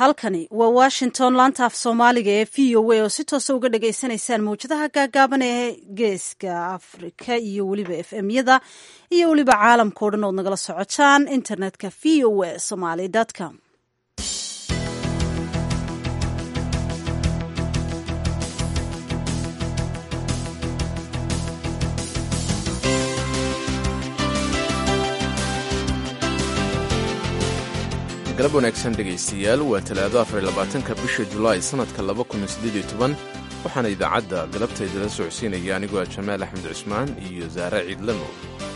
halkani waa washington laanta af soomaaliga ee v o a oo si toosa uga dhagaysanaysaan mawjadaha gaagaaban ee geeska afrika iyo weliba f m yada iyo weliba caalamka o dhan ood nagala socotaan internetka v o a somaly com galab wanaagsan dhegaystayaal waa talaado afarlabaatanka bisha julaay sannadka laba kun sideed iyo toban waxaana idaacadda galabtaydala socodsiinaya anigoo ah jamaal axmed cusmaan iyo saare ciidlamo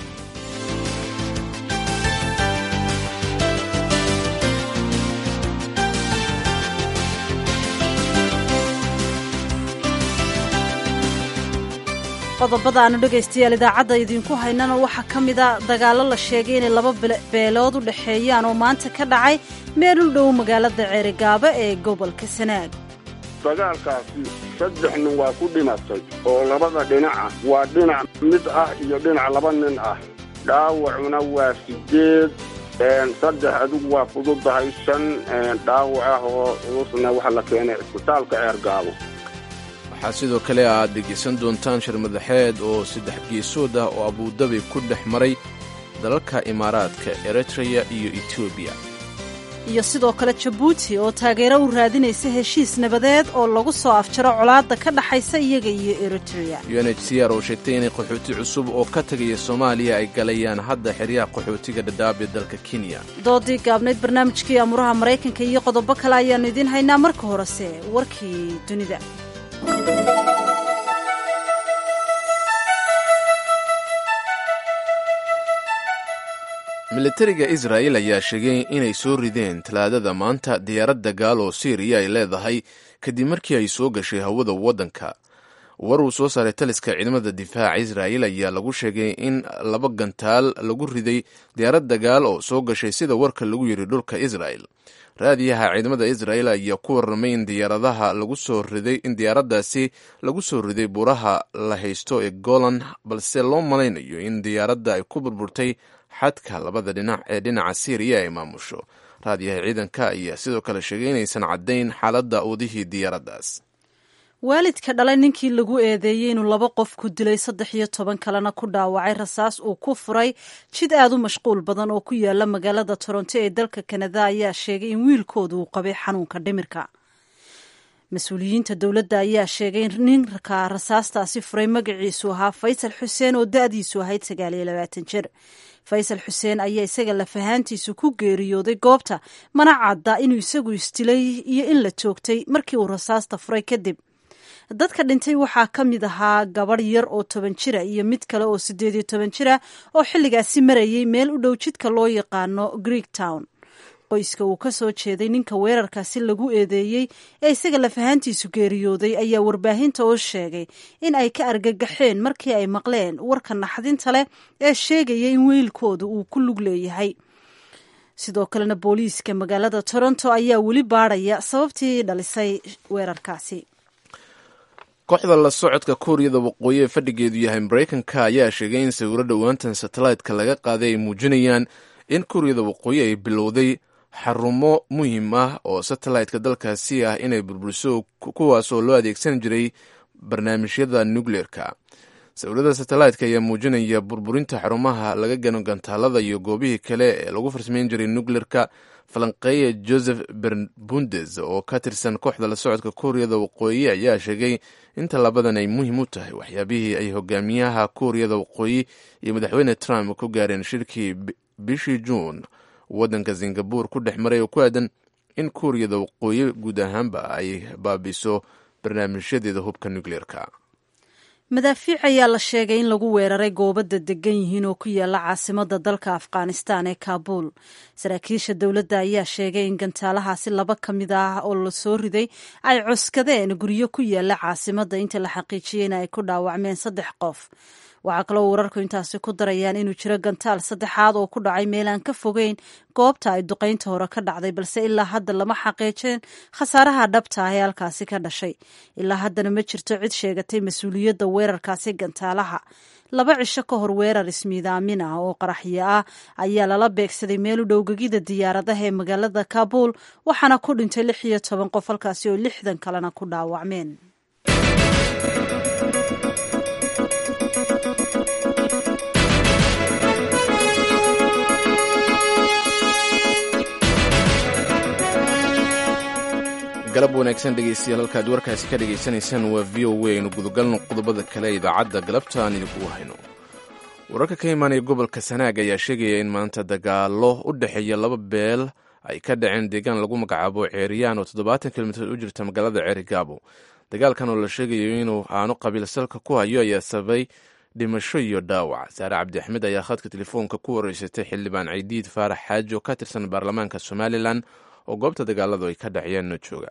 qodobada aanu dhegaystayaal idaacadda idinku haynana waxaa ka mida dagaallo la sheegay inay laba beelood u dhexeeyaan oo maanta ka dhacay meel u dhow magaalada ceerigaabo ee gobolka sanaag dagaalkaasi saddex nin waa ku dhimatay oo labada dhinaca waa dhinac mid ah iyo dhinac laba nin ah dhaawacuna waa sideed saddex adigu waa fududahay shan dhaawac ah oo culusna waxa la keenay cisbitaalka ceergaabo waxaa sidoo kale aad dhegaysan doontaan shir madaxeed oo saddex geesood ah oo abuudabi ku dhex maray dalalka imaaraadka eritreya iyo etoobiya iyo sidoo kale jabuuti oo taageero u raadinaysa heshiis nabadeed oo lagu soo afjaro colaadda ka dhaxaysa iyaga iyo eritreya u n h c r oo sheegtay inay qaxooti cusub oo ka tegaya soomaaliya ay galayaan hadda xeryaha qaxootiga dhadhaab ee dalka kenya doodii gaabnayd barnaamijkii amuraha maraykanka iyo qodobo kale ayaannu idiin haynaa marka horese warkii dunida militariga israa'il ayaa sheegay inay soo rideen talaadada maanta diyaarad dagaal oo siiriya ay leedahay kadib markii ay soo gashay hawada waddanka war uu soo saaray taliska ciidamada difaaca israa'il ayaa lagu sheegay in laba gantaal lagu riday diyaarad dagaal oo soo gashay sida warka lagu yidhi dhulka israa'il raadiyaha ciidamada israa'il ayaa ku warramay in diyaaradaha lagu soo riday in diyaaraddaasi lagu soo riday buuraha la haysto ee golan balse loo malaynayo in diyaaradda ay ku burburtay xadka labada dhinac ee dhinaca siiriya ay maamusho raadiyaha ciidanka ayaa sidoo kale sheegay inaysan caddayn xaaladda wadihii diyaaraddaas waalidka dhalay ninkii lagu eedeeyey inuu laba qof ku dilay saddex iyo toban kalena ku dhaawacay rasaas uu ku furay jid aad u mashquul badan oo ku yaala magaalada toronto ee dalka kanada ayaa sheegay in wiilkooda uu qabay xanuunka dhimirka mas-uuliyiinta dowladda ayaa sheegay in ninka rasaastaasi furay magaciisu ahaa faysal xuseen oo da-diisu ahayd sagaal iyo labaatan jir faysal xuseen ayaa isaga lafahaantiisu ku geeriyooday goobta mana cadda inuu isagu isdilay iyo in la toogtay markii uu rasaasta furay kadib dadka dhintay waxaa ka mid ahaa gabadh yar oo toban jira iyo mid kale oo siddeed iyo toban jira oo xilligaasi marayay meel u dhow jidka loo yaqaano greek town qoyska uu ka soo jeeday ninka weerarkaasi lagu eedeeyey ee isaga lafahaantiisu geeriyooday ayaa warbaahinta oo sheegay in ay ka argagaxeen markii ay maqleen warka naxdinta leh ee sheegaya in wiilkooda uu ku lug leeyahay sidoo kalena booliiska magaalada toronto ayaa weli baadhaya sababtii dhalisay weerarkaasi kooxda la socodka kuuriyada waqooyi ee fadhigeedu yahay maraykanka ayaa sheegay in sawiro dhowaantan satellite-ka laga qaaday ay muujinayaan in kuuriyada waqooyi ay bilowday xarumo muhiim ah oo satellite-ka dalkaasi ah inay burburiso kuwaas oo loo adeegsan jiray barnaamijyada nucleer-ka sawirada satellite-ka ayaa muujinaya burburinta xarumaha laga gano gantaalada iyo goobihii kale ee lagu farsamayn jiray nucleer-ka falanqeeya joseph berbundes oo ka tirsan kooxda la socodka kuuriyada waqooyi ayaa sheegay in tallaabadan ay muhiim u tahay waxyaabihii ay hogaamiyaha kuuriyada waqooyi iyo madaxweyne trump ku gaareen shirkii bishii juun waddanka singabur ku dhex maray oo ku aadan in kuuriyada waqooyi guud ahaanba ay baabiso barnaamijyadeeda hubka nucleer-ka madaafiic ayaa la sheegay in lagu weeraray goobada degan yihiin oo ku yaala caasimada dalka afghanistan ee kaabul saraakiisha dowladda ayaa sheegay in gantaalahaasi laba ka mid ah oo la soo riday ay cuskadeen guryo ku yaala caasimada inta la xaqiijiyeyna ay ku dhaawacmeen saddex qof waxaa kaloo wararku intaasi ku darayaan inuu jiro gantaal saddexaad oo ku dhacay meel aan ka fogeyn goobta ay duqaynta hore ka dhacday balse ilaa hadda lama xaqiijin khasaaraha dhabta ah ee halkaasi ka dhashay ilaa haddana ma jirto cid sheegatay mas-uuliyadda weerarkaasi gantaalaha laba cisho ka hor weerar ismiidaamin ah oo qaraxyo ah ayaa lala beegsaday meel u dhowgegida diyaaradaha ee magaalada kabuul waxaana ku dhintay lix iyo toban qof halkaasi oo lixdan kalena ku dhaawacmeen galab wanaagsan dhegeystayaal halkaad warkaasi ka dhegaysanaysaan waa v o a aynu gudagalno qodobada kale idaacadda galabta aan idinkugu hayno wararka ka imaanaya gobolka sanaag ayaa sheegaya in maanta dagaalo u dhexeeya laba beel ay ka dhaceen deegaan lagu magacaabo ceeriyaan oo toddobaatan kilomitr u jirta magaalada ceerigaabo dagaalkan oo la sheegayo inuu aanu qabiil salka ku hayo ayaa sababay dhimasho iyo dhaawac saare cabdi axmed ayaa khadka telefoonka ku wareysatay xildhibaan ciidiid faarax xaaji oo ka tirsan baarlamaanka somalilan oo goobta dagaaladu ay ka dhaciyeen no jooga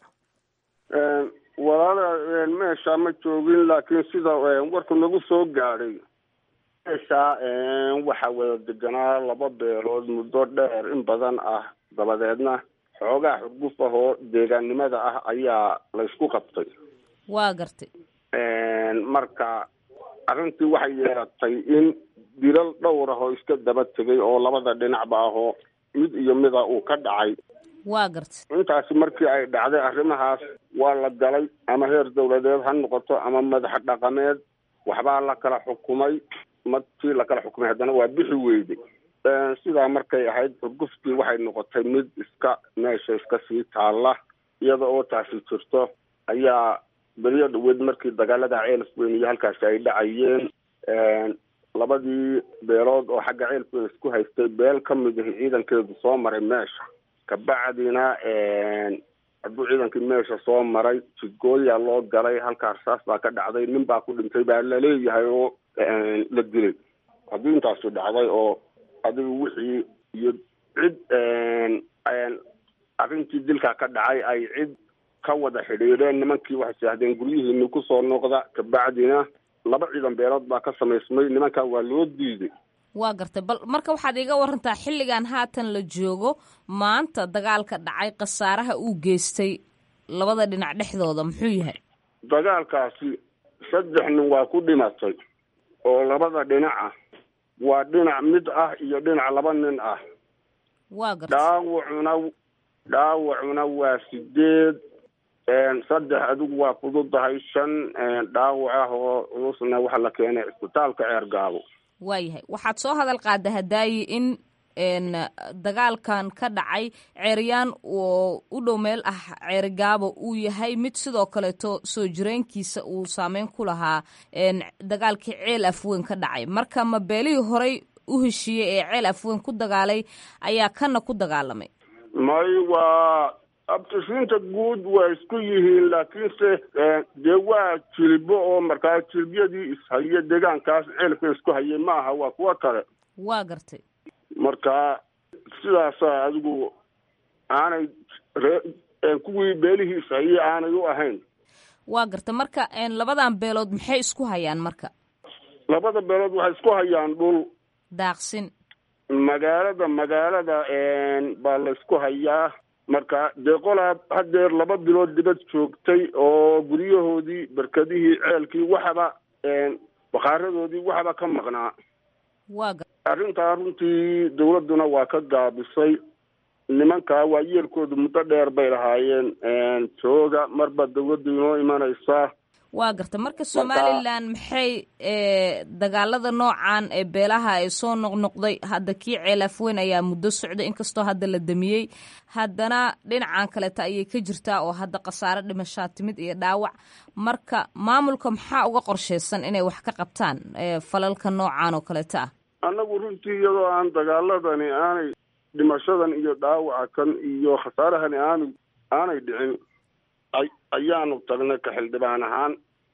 walaala meesha ma joogin laakiin sida warku nagu soo gaadhay meesha waxaa wada deganaa laba beelood muddo dheer in badan ah dabadeedna xoogaa xurguf ah oo deegaannimada ah ayaa laysku qabtay waa gartay marka arrintii waxay yeelatay in dilal dhowr ah oo iska daba tegay oo labada dhinacba ah oo mid iyo mida uu ka dhacay waa gartay intaasi markii ay dhacday arrimahaas waa la galay ama heer dawladeed ha noqoto ama madax dhaqameed waxbaa la kala xukumay markii la kala xukumay haddana waa bixi weyday sidaa markay ahayd xurguftii waxay noqotay mid iska meesha iska sii taalla iyada oo taasi jirto ayaa beriyo dhaweed markii dagaalada ceelaf weyn iyo halkaasi ay dhacayeen labadii beelood oo xagga ceelaf weyn isku haystay beel ka mid ahi ciidankeedu soo maray meesha kabacdina hadduu ciidankii meesha soo maray jidgooyaa loo galay halkaa rasaas baa ka dhacday nin baa ku dhintay baa laleeyahay oo la dilay haddii intaasu dhacday oo adigu wixii iyo cid arrintii dilkaa ka dhacay ay cid ka wada xidhiidheen nimankii waxay saahdeen guryihiini kusoo noqda kabacdina laba ciidan beelood baa ka samaysmay nimankaa waa loo diiday waa gartay bal marka waxaad iiga warantaa xilligan haatan la joogo maanta dagaalka dhacay khasaaraha uu geystay labada dhinac dhexdooda muxuu yahay dagaalkaasi saddex nin waa ku dhimatay oo labada dhinaca waa dhinac mid ah iyo dhinac laba nin ah waa gartay dhaawacuna dhaawacuna waa sideed saddex adigu waa fududahay shan dhaawac ah oo culusna waxaa la keenay cisbitaalka ceergaabo waayahay waxaad soo hadal qaada hadaayi in dagaalkan ka dhacay ceeryaan oo u dhow meel ah ceerigaabo uu yahay mid sidoo kaleeto soo jireenkiisa uu saameyn ku lahaa dagaalkii ceel afweyn ka dhacay marka ma beelihii horey u heshiiyey ee ceel afweyn ku dagaalay ayaa kana ku dagaalamay may waa abtishiinta guud waa isku yihiin laakiinse dee waa jilbo oo markaa jilbyadii ishaya deegaankaas ceelka isku hayay maaha waa kuwo kale waa gartay marka sidaasa adigu aanay ree kuwii beelihii ishayay aanay u ahayn waa gartay marka labadan beelood maxay isku hayaan marka labada beelood waxay isku hayaan dhul daaqsin magaalada magaalada baa la isku hayaa marka dee qolaa hadeer laba bilood dibad joogtay oo guryahoodii berkadihii ceelkii waxaba bakhaaradoodii waxaba ka maqnaa waa arrintaa runtii dawladduna waa ka gaabisay nimankaa waa yeelkoodu muddo dheer bay lahaayeen jooga marba dawladdu inoo imanaysaa waa garta marka somalilan maxay dagaalada noocan ee beelaha ay soo noqnoqday hadda kii ceelafweyn ayaa muddo socday inkastoo hadda la damiyey haddana dhinacan kaleeta ayay ka jirtaa oo hadda khasaare dhimashaa timid iyo dhaawac marka maamulka maxaa uga qorshaysan inay wax ka qabtaan falalka noocan oo kaleeta ah annagu runtii iyadoo aan dagaaladani aanay dhimashadan iyo dhaawaca kan iyo khasaarahani aanu aanay dhicin ayaanu tagnay ka xildhibaan ahaan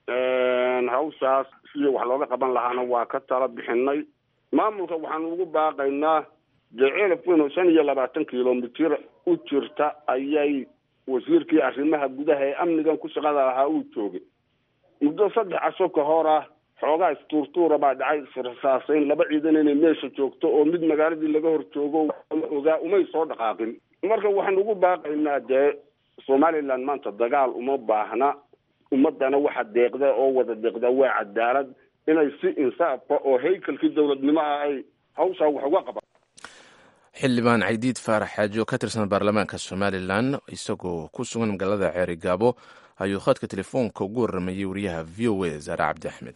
hawshaas sidii wax looga qaban lahaana waa ka tala bixinay maamulka waxaanu ugu baaqaynaa dee ceelaf weyn oo shan iyo labaatan kilomitir u jirta ayay wasiirkii arrimaha gudaha ee amnigan ku shaqada lahaa uu joogay muddo saddex casho ka hor ah xoogaa istuurtuura baa dhacay israsaasayn laba ciidan inay meesha joogto oo mid magaaladii laga hor joogo la ogaa umay soo dhaqaaqin marka waxaan ugu baaqaynaa dee somaliland maanta dagaal uma baahna ummadana waxa deeqda oo wada deeqda waa cadaalad inay si insaafa oo haykalkii dowladnimo ah ay hawshaa wax uga qabaan xildhibaan caydiid faarax xaaji oo ka tirsan baarlamaanka somalilan isagoo ku sugan magaalada ceeri gaabo ayuu khadka telefoonka ugu waramayey wariyaha v o a zaare cabdi axmed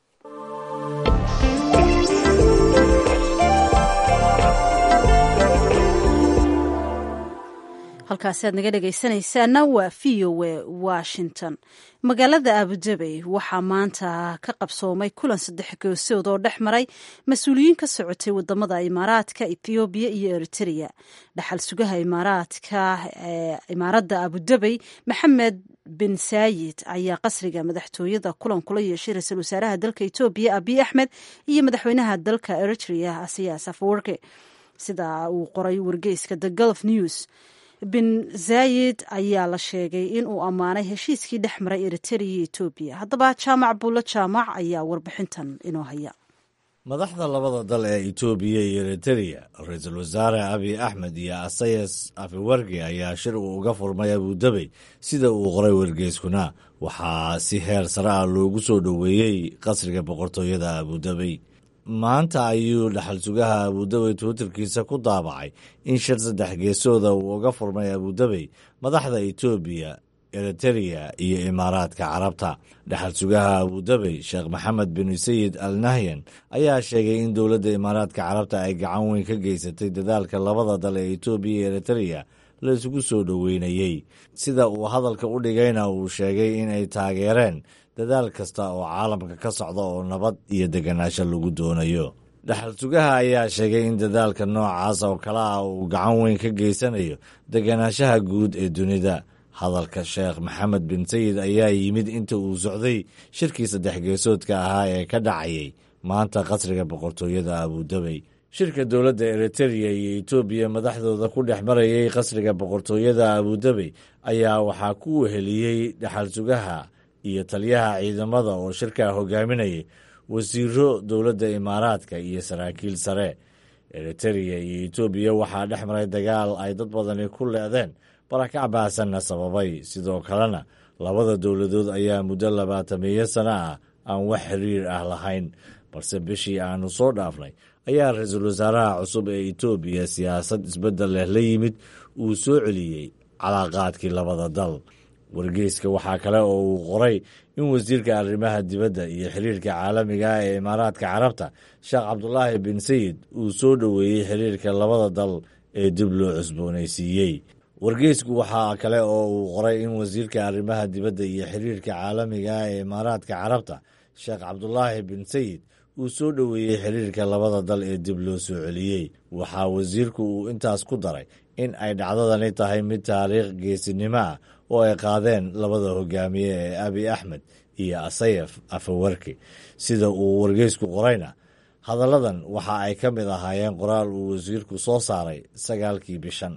halkaasi aad naga dhegaysanaysaana waa v o a washington magaalada abudabey waxaa maanta ka qabsoomay kulan saddex goosood oo dhex maray mas-uuliyiin ka socotay wadamada imaaraadka ethoobiya iyo eritrea dhaxal sugaha imaaraadka imaaradda abudabey maxamed bin saayid ayaa qasriga madaxtooyada kulan kula yeeshay ra-iisul wasaaraha dalka etoobiya abiy axmed iyo madaxweynaha dalka eritrea asiyaas afwerke sida uu qoray wargeyska the gulf news bin zaayid ayaa la sheegay in uu ammaanay heshiiskii dhex maray eritrea iyo etoobiya haddaba jaamac buulo jaamac ayaa warbixintan inoo haya madaxda labada dal ee etoobiya iyo eritereya ra-iisul wasaare abiy axmed iyo asayas afiwerki ayaa shir uu uga furmay abudabey sida uu qoray wargeyskuna waxaa si heer sare ah loogu soo dhoweeyey qasriga boqortooyada abudabey maanta ayuu dhaxal sugaha abudabey twitterkiisa ku daabacay in shir saddex geesooda uu uga furmay abudabey madaxda etoobiya eritereya iyo imaaraadka carabta dhaxal sugaha abudabey sheekh maxamed bin sayid al nahyan ayaa sheegay in dowladda imaaraadka carabta ay gacan weyn ka geysatay dadaalka labada dal ee etoobiya iyo eritereya la isugu soo dhoweynayey sida uu hadalka u dhigayna uu sheegay in ay taageereen dadaal kasta oo caalamka ka socda oo nabad iyo deganaansho lagu doonayo dhaxal sugaha ayaa sheegay in dadaalka noocaas oo kale ah uu gacan weyn ka geysanayo deganaanshaha guud ee dunida hadalka sheekh maxamed bin sayid ayaa yimid inta uu socday shirkii saddex geesoodka ahaa ee ka dhacayay maanta qasriga boqortooyada abudabey shirka dowladda eritereya iyo etoobiya madaxdooda ku dhex marayay qasriga boqortooyada abudabey ayaa waxaa ku weheliyey dhaxal sugaha iyo taliyaha ciidamada oo shirkaa hogaaminayay wasiiro dowladda imaaraadka iyo saraakiil sare eritereya iyo etoobiya waxaa dhex maray dagaal ay dad badani ku leedeen barakac baasanna sababay sidoo kalena labada dowladood ayaa muddo labaatameeyo sano ah aan wax xiriir ah lahayn balse bishii aanu soo dhaafnay ayaa ra-iisul wasaaraha cusub ee etoobiya siyaasad isbeddel leh la yimid uu soo celiyey calaaqaadkii labada dal wargeyska waxaa kale oo uu qoray in wasiirka arrimaha dibadda iyo xiriirka caalamiga ah ee imaaraadka carabta sheekh cabdulaahi bin sayid uu soo dhoweeyey xiriirka labada dal ee dib loo cusboonaysiiyey wargeysku waxaa kale oo uu qoray in wasiirka arrimaha dibadda iyo xiriirka caalamiga ah ee imaaraadka carabta sheekh cabdulaahi bin sayid uu soo dhoweeyey xiriirka labada dal ee dib loo soo celiyey waxaa wasiirku uu intaas ku daray in ay dhacdadani tahay mid taariikh geesinimo ah oo ay qaadeen labada hogaamiye ee abiy axmed iyo asayaf afawarki sida uu wargeysku qorayna hadalladan waxa ay ka mid ahaayeen qoraal uu wasiirku soo saaray sagaalkii bishan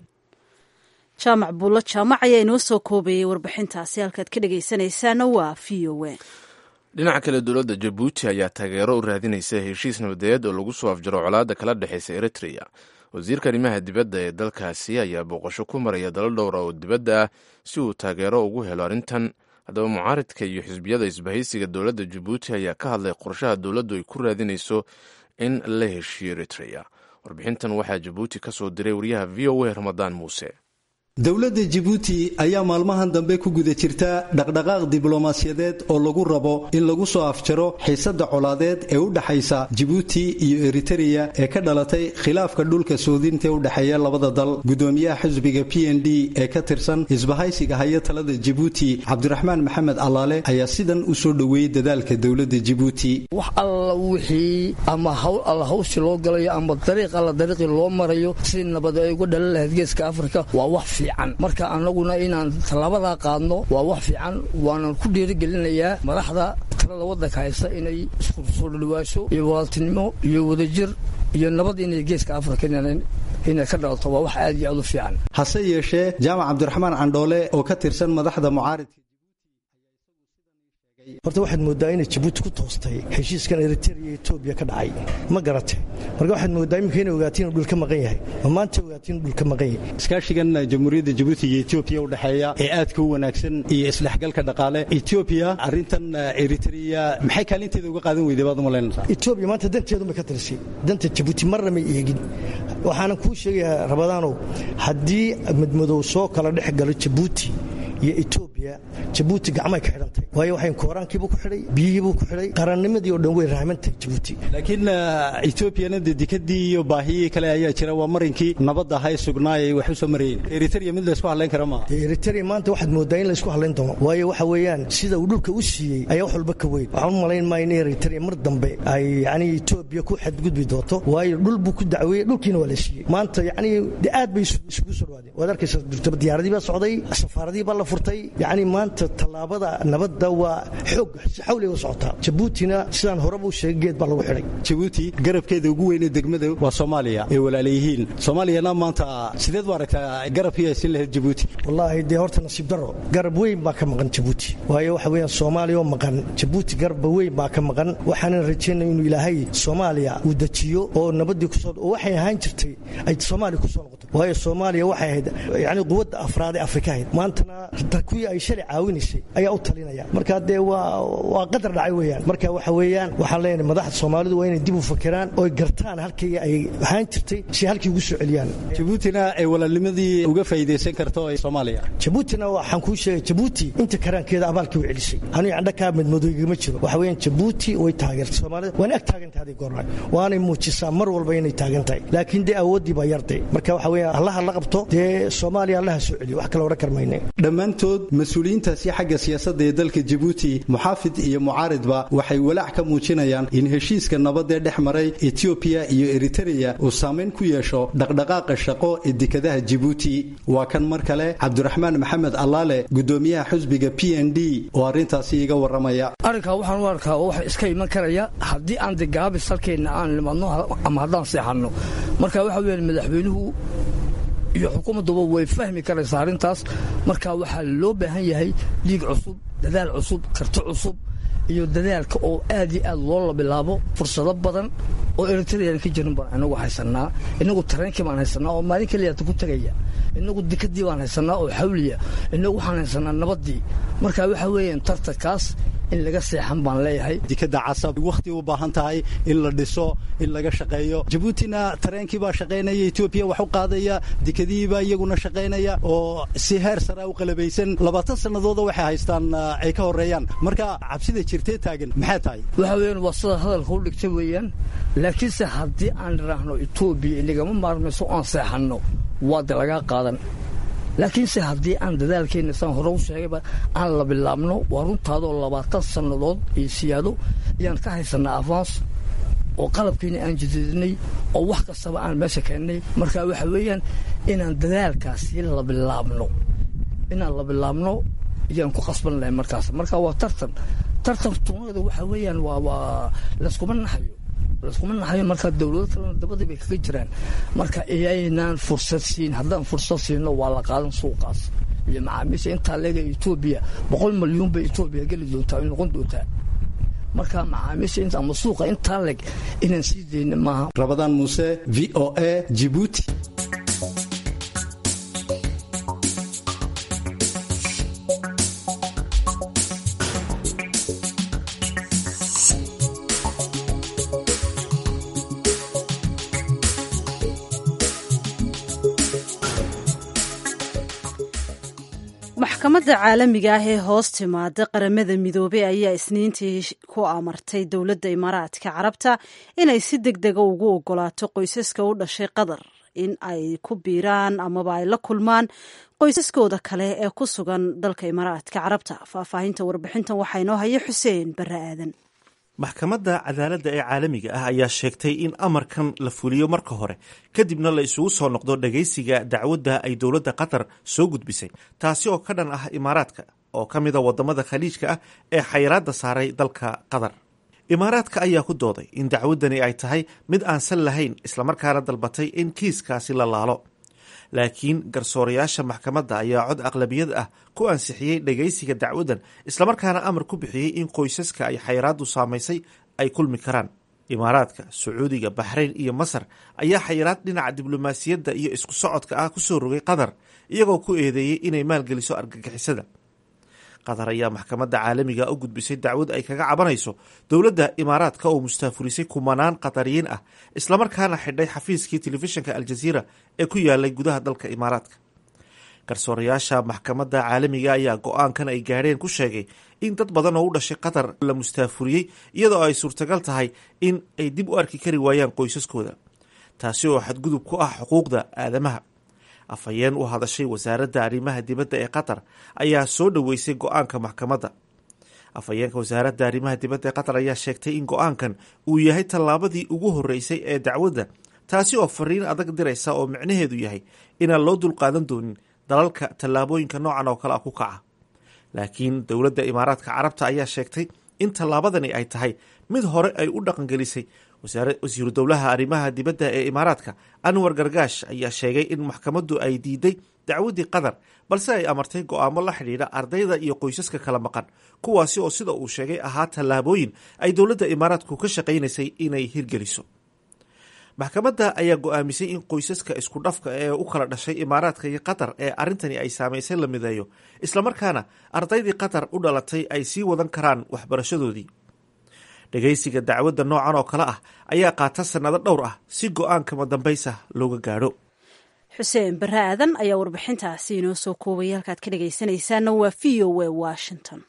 jaamac buulo jaamac ayaa inoo soo koobayay warbixintaasi halkaad ka dhegaysanaysaana waa v o a dhinaca kale dowladda jabuuti ayaa taageero u raadinaysa heshiis nabadeed oo lagu soo afjaro colaadda kala dhexaysa eritrea wasiirka arrimaha dibadda ee dalkaasi ayaa booqasho ku maraya dalo dhowra oo dibadda ah si uu taageero ugu helo arrintan haddaba mucaaridka iyo xisbiyada isbahaysiga dowladda jabuuti ayaa ka hadlay qorshaha dowladdu ay ku raadinayso in la heshiyo eritrea warbixintan waxaa jabuuti ka soo diray wariyaha v o a ramadaan muuse dowladda jibuuti ayaa maalmahan dambe ku guda jirta dhaqdhaqaaq diblomaasiyadeed oo lagu rabo in lagu soo afjaro xiisadda colaadeed ee u dhexaysa jibuuti iyo eritereya ee ka dhalatay khilaafka dhulka soodinta u dhexeeya labada dal gudoomiyaha xisbiga p n d ee ka tirsan isbahaysiga haya talada jibuuti cabdiraxmaan maxamed allaale ayaa sidan u soo dhoweeyey dadaalka dowladda jibuuti wax alla wixii ama hawl alla hawshi loo galayo ama dariiq alla dariiqii loo marayo si nabad ay uga dhalan lahayd geeska afrika waa wax marka anaguna inaan tallaabadaa qaadno waa wax fiican waanan ku dhiirigelinayaa madaxda talada waddanka haysta inay isku soo dhadhawaasho iyo walaaltinimo iyo wadajir iyo nabad inay geeska afrika inay ka dhalato waa wax aad iyo aad u fiican hase yeeshee jaamac cabdiraxmaan candhoole oo ka tirsan madaxda mucaaridka horta waxaad moodaa inay jabuuti ku toostay heshiiskan eritrea iyo etoobiya ka dhacay ma garate marka waxaad moodaa iminka inay ogaatiin inuu dhul ka maqan yahay ma maanta ogaatiin inuu dhul ka maqan yahay iskaashigan jamhuuriyadda jabuuti iyo etoobiya u dhexeeya ee aadka u wanaagsan iyo isdhexgalka dhaqaale etoobiya arrintan eritrea maxay kaalinteeda uga qaadan weyday baad u malaynaysaa etoobiya maanta danteedunbay ka tirisay danta jabuuti marna may eegin waxaanan kuu sheegayaa rabadaanow haddii madmadow soo kala dhex galo jabuuti iyo etoobiya jabuuti gacmay ka xidhantay waayo waxay kooraankiibuu ku xidhay biyihiibuu ku xidhay qarannimadii oo dhan way rahmantahay jabuuti laakiin etoobiyana dee dekadii iyo baahiyii kale ayaa jira waa marinkii nabadda ahay sugnaayay wax u soo marayeen eritrea mid laysku hadlayn kara maaha eritrea maanta waxaad moodaa in laysku hadlayn doono waayo waxa weeyaan sida uu dhulka u siiyey ayaa wax walba ka weyn waxaan u malayn maayo in eritrea mar dambe ay yacni etoobiya ku xadgudbi doonto waayo dhul buu ku dacweeyey dhulkiina waa la siiyey maanta yacni de aad bay isugu soo dhawaadeen waad arkaysa durtaba diyaaradii baa socday safaaradii baa la furtay yacni maanta tallaabada nabadda waa xoog si xawliga u socotaa jabuutina sidaan horeba u sheegay geed baa lagu xidhay jabuuti garabkeeda ugu weynee degmada waa soomaaliya ee walaalayihiin soomaaliyana maanta sideed u aragtaa garabkii aysin lahayd jabuuti wallaahi dee horta nasiib darro garab weyn baa ka maqan jabuuti waayo waxa weeyaan soomaaliya oo maqan jabuuti garabba weyn baa ka maqan waxaanan rajaynaya inuu ilaahay soomaaliya uu dejiyo oo nabaddii kusoo oo waxay ahaan jirtay ay soomaaliya kusoo noqoto waayo soomaaliya waxay ahayd yacni quwadda afraad ee afrika ahayd maantana kuwii ay shalay caawinaysay ayaa u talinaya marka dee waa waa qadar dhacay weeyaan marka waxa weeyaan waxaan leenahay madaxda soomaalidu waa inay dib u fakiraan oy gartaan halkii ay ahaan jirtay si halkii ugu soo celiyaan jabuutina ay walaalnimadii uga faa'iidaysan karto ee soomaaliya jabuutina waxaan kuu sheegay jabuuti inta karaankeeda abaalkii u celisay aniga candhakaa madmadooygama jiro waxa weeyaan jabuuti way taageertay soomaalida waana ag taagantahay haday goornay waanay muujisaa mar walba inay taagan tahay laakiin dee awooddii baa yarday marka waxa weeyaan allaha la qabto dee soomaaliya allaha soo celiyo wax kale odhan karmayne dhammaantood mas-uuliyiintaasi xagga siyaasadda ee dalka jabuuti muxaafid iyo mucaaridba waxay walaac ka muujinayaan in heshiiska nabadee dhex maray etoobiya iyo eritereya uu saamayn ku yeesho dhaqdhaqaaqa shaqo ee dekadaha jabuuti waa kan mar kale cabdiraxmaan maxamed allaale gudoomiyaha xusbiga p n d oo arrintaasi iga warramaya arrinkaa waxaan u arkaa oo waxa iska iman karaya haddii aan degaabis halkeenna aan nimadno ama haddaan seexanno marka waxa weeyaan madaxweynuhu iyo xukuumadduba way fahmi karaysaa arrintaas marka waxaa loo baahan yahay dhiig cusub dadaal cusub karti cusub iyo dadaalka oo aad iyo aad loola bilaabo fursado badan oo eritrean ka jirin baan inagu haysannaa inagu tareenkii baan haysannaa oo maalin keliyaata ku tegaya inagu dikadii baan haysannaa oo xawliya inagu waxaan haysannaa nabaddii marka waxa weeyaan tartankaas in laga seexan baan leeyahay dikada casab wakhti u baahan tahay in la dhiso in laga shaqeeyo jabuutina tareenkii baa shaqaynaya etoobiya wax u qaadaya dikadihiibaa iyaguna shaqaynaya oo si heer saraa u qalabaysan labaatan sannadooda waxay haystaan ay ka horeeyaan marka cabsida jirtee taagan maxay tahay waxa weeyaan waa sida hadalka u dhigta weeyaan laakiinse haddii aan idhaahno etoobiya inagama maarmayso aan seexanno waa de lagaa qaadan laakiinse haddii aan dadaalkeenna saan hore u sheegayba aan la bilaabno waa runtaadoo labaatan sannadood iyo siyaado ayaan ka haysannaa avans oo qalabkiina aan jadidinay oo wax kastaba aan meesha keennay marka waxa weeyaan inaan dadaalkaasi la bilaabno inaan la bilaabno ayaan ku qasban lahay markaas marka waa tartan tartan tunada waxa weeyaan waa waa layskuma naxayo layskuma naxayo marka dowlado kalena dabadii bay kaga jiraan marka iyaynaan fursad siin haddaan fursad siino waa la qaadan suuqaas iyo macaamiisha intaa leega etoobiya boqol milyuun bay etoobiya geli doontaa ay noqon doontaa marka macaamiisha inta ama suuqa intaa leg inaan sii dayna maaha rabadaan muuse v o a jibuuti maxkamadda caalamiga ah ee hoos timaada qaramada midoobey ayaa isniintii ku amartay dowladda imaaraadka carabta inay si deg dega ugu ogolaato qoysaska u dhashay qatar in ay ku biiraan amaba ay la kulmaan qoysaskooda kale ee ku sugan dalka imaaraadka carabta faahfaahinta warbixintan waxaa inoo haya xuseen barre aadan maxkamadda cadaaladda ee caalamiga ah ayaa sheegtay in amarkan la fuliyo marka hore kadibna la isugu soo noqdo dhagaysiga dacwadda ay dowladda qatar soo gudbisay taasi oo ka dhan ah imaaraadka oo ka mida wadamada khaliijka ah ee xayiraadda saaray dalka qatar imaaraadka ayaa ku dooday in dacwaddani ay tahay mid aan sal lahayn islamarkaana dalbatay in kiiskaasi la laalo laakiin garsoorayaasha maxkamadda ayaa cod aqlabiyad ah ku ansixiyey dhegaysiga dacwaddan islamarkaana amar ku bixiyey in qoysaska ay xayiraaddu saamaysay ay kulmi karaan imaaraadka sacuudiga baxrayn iyo masar ayaa xayiraad dhinaca diblomaasiyadda iyo isku socodka ah kusoo rogay qatar iyagoo ku eedeeyey inay maalgeliso argagixisada qatar ayaa maxkamadda caalamiga u gudbisay dacwad ay kaga cabanayso dowladda imaaraadka oo mustaafurisay kumanaan qatariyiin ah islamarkaana xidhay xafiiskii telefishinka aljaziira ee ku yaalay gudaha dalka imaaraadka garsoorayaasha maxkamadda caalamiga ayaa go-aankan ay gaadheen ku sheegay in dad badan oo u dhashay qatar la mustaafuriyey iyadoo ay suurtagal tahay in ay dib u arki kari waayaan qoysaskooda taasi oo xadgudub ku ah xuquuqda aadamaha afhayeen u hadashay wasaaradda arrimaha dibadda ee qatar ayaa soo dhoweysay go-aanka maxkamadda afhayeenka wasaaradda arrimaha dibadda ee qatar ayaa sheegtay in go-aankan uu yahay tallaabadii ugu horreysay ee dacwadda taasi oo fariin adag diraysa oo micnaheedu yahay inaan loo dulqaadan doonin dalalka tallaabooyinka noocan oo kale ah ku kaca laakiin dowladda imaaraadka carabta ayaa sheegtay in tallaabadani ay tahay mid hore ay u dhaqangelisay wasiiru dowlaha arrimaha dibadda ee imaaraadka anwar gargaash ayaa sheegay in maxkamaddu ay diiday dacwaddii qatar balse ay amartay go-aamo la xidhiidha ardayda iyo qoysaska kala maqan kuwaasi oo sida uu sheegay ahaa tallaabooyin ay dowladda imaaraadku ka shaqaynaysay inay hirgeliso maxkamadda ayaa go-aamisay in qoysaska isku dhafka ee u kala dhashay imaaraadka iyo qatar ee arrintani ay saamaysay la mideeyo islamarkaana ardaydii qatar u dhalatay ay sii wadan karaan waxbarashadoodii dhegaysiga dacwadda noocan oo kale ah ayaa qaata sannado dhowr ah si go-aankama dambaysa looga gaadho xuseen barre aadan ayaa warbixintaasi inoo soo koobaya halkaad ka dhegaysanaysaana waa v o a washington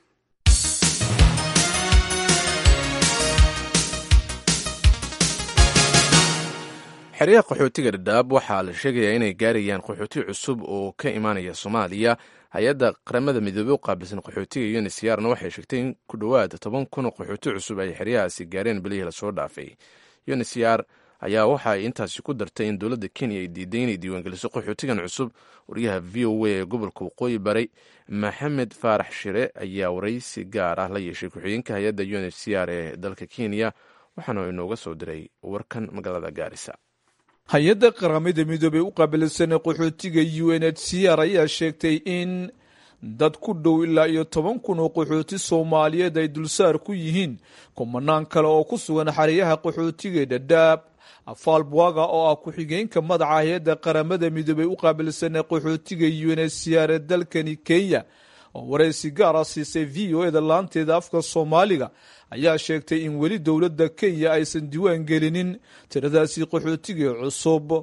xeryaha qaxootiga dhadhaab waxaa la sheegayaa inay gaarayaan qaxooti cusub oo ka imaanaya soomaaliya hay-adda qaramada midoobey u qaabilsan qaxootiga unisyaarna waxay sheegtay in ku dhowaad toban kun oo qaxooti cusub ay xeryahaasi gaareen bilihii lasoo dhaafay unisyaar ayaa waxa ay intaasi ku dartay in dowladda kenya ay diiday inay diiwaangeliso qaxootigan cusub wariyaha v o a ee gobolka waqooyi baray maxamed faarax shire ayaa waraysi gaar ah la yeeshay ku-xigeenka hay-adda unisyaar ee dalka kenya waxaana inooga soo diray warkan magaalada gaarisa hay-adda qaramada midoobey u qaabilsan qaxootiga u n h c r ayaa sheegtay in dad ku dhow ilaa iyo toban kun oo qaxooti soomaaliyeed ay dulsaar ku yihiin kumanaan kale oo ku sugan xeryaha qaxootiga dhadhaab afaal bwaga oo ah ku-xigeenka madaxa hay-adda qaramada midoobey u qaabilsan qaxootiga u n h c r ee dalkani kenya oo waraysi gaara siisay v o eda laanteeda afka soomaaliga ayaa sheegtay in weli dowladda kenya aysan diiwaan gelinin tiradaasi qaxootiga cusub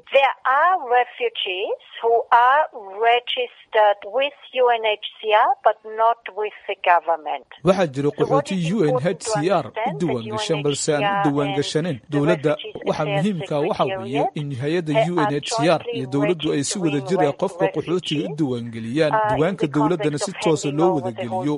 waxaa jira qaxooti u n h c r u diiwaangashan balse aan u diiwaangashaneyn dowladda waxa muhiimka waxa weeye in hay-adda u n h c r iyo dowladdu ay si wada jir ah qofka qaxootiga u diiwaangeliyaan diiwaanka dowladdana si toosa loo wadageliyo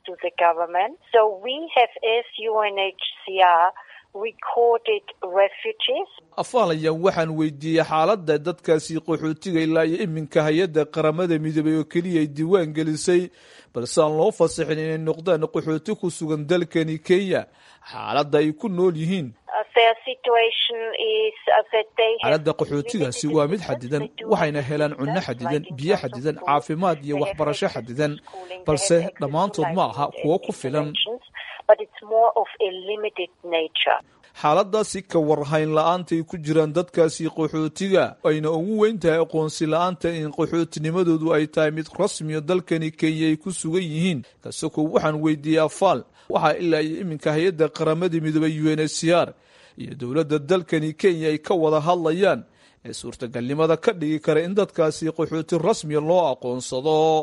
afaal ayaan waxaan weydiiyey xaaladda dadkaasi qaxootiga ilaa iyo iminka hay-adda qaramada midoobey oo keliya ay diiwaan gelisay balse aan loo fasaxin inay noqdaan qaxooti ku sugan dalkani kenya xaaladda ay ku nool yihiin xaaladda qaxootigaasi waa mid xadidan waxayna helaan cunno xadidan biyo xadidan caafimaad iyo waxbarasho xadidan balse dhammaantood ma aha kuwo ku filan xaaladaasi ka warhayn la-aantay ku jiraan dadkaasi qaxootiga ayna ugu weyn tahay aqoonsi la-aanta in qaxootinimadoodu ay tahay mid rasmiyo dalkani kenya ay ku sugan yihiin kasako waxaan weydiiyey afaal waxaa ilaa iyo iminka hay-adda qaramada midoobey u n h c r iyo dowladda dalkani kenya ay ka wada hadlayaan ee suurtagalnimada ka dhigi kara in dadkaasi qaxooti rasmiya loo aqoonsado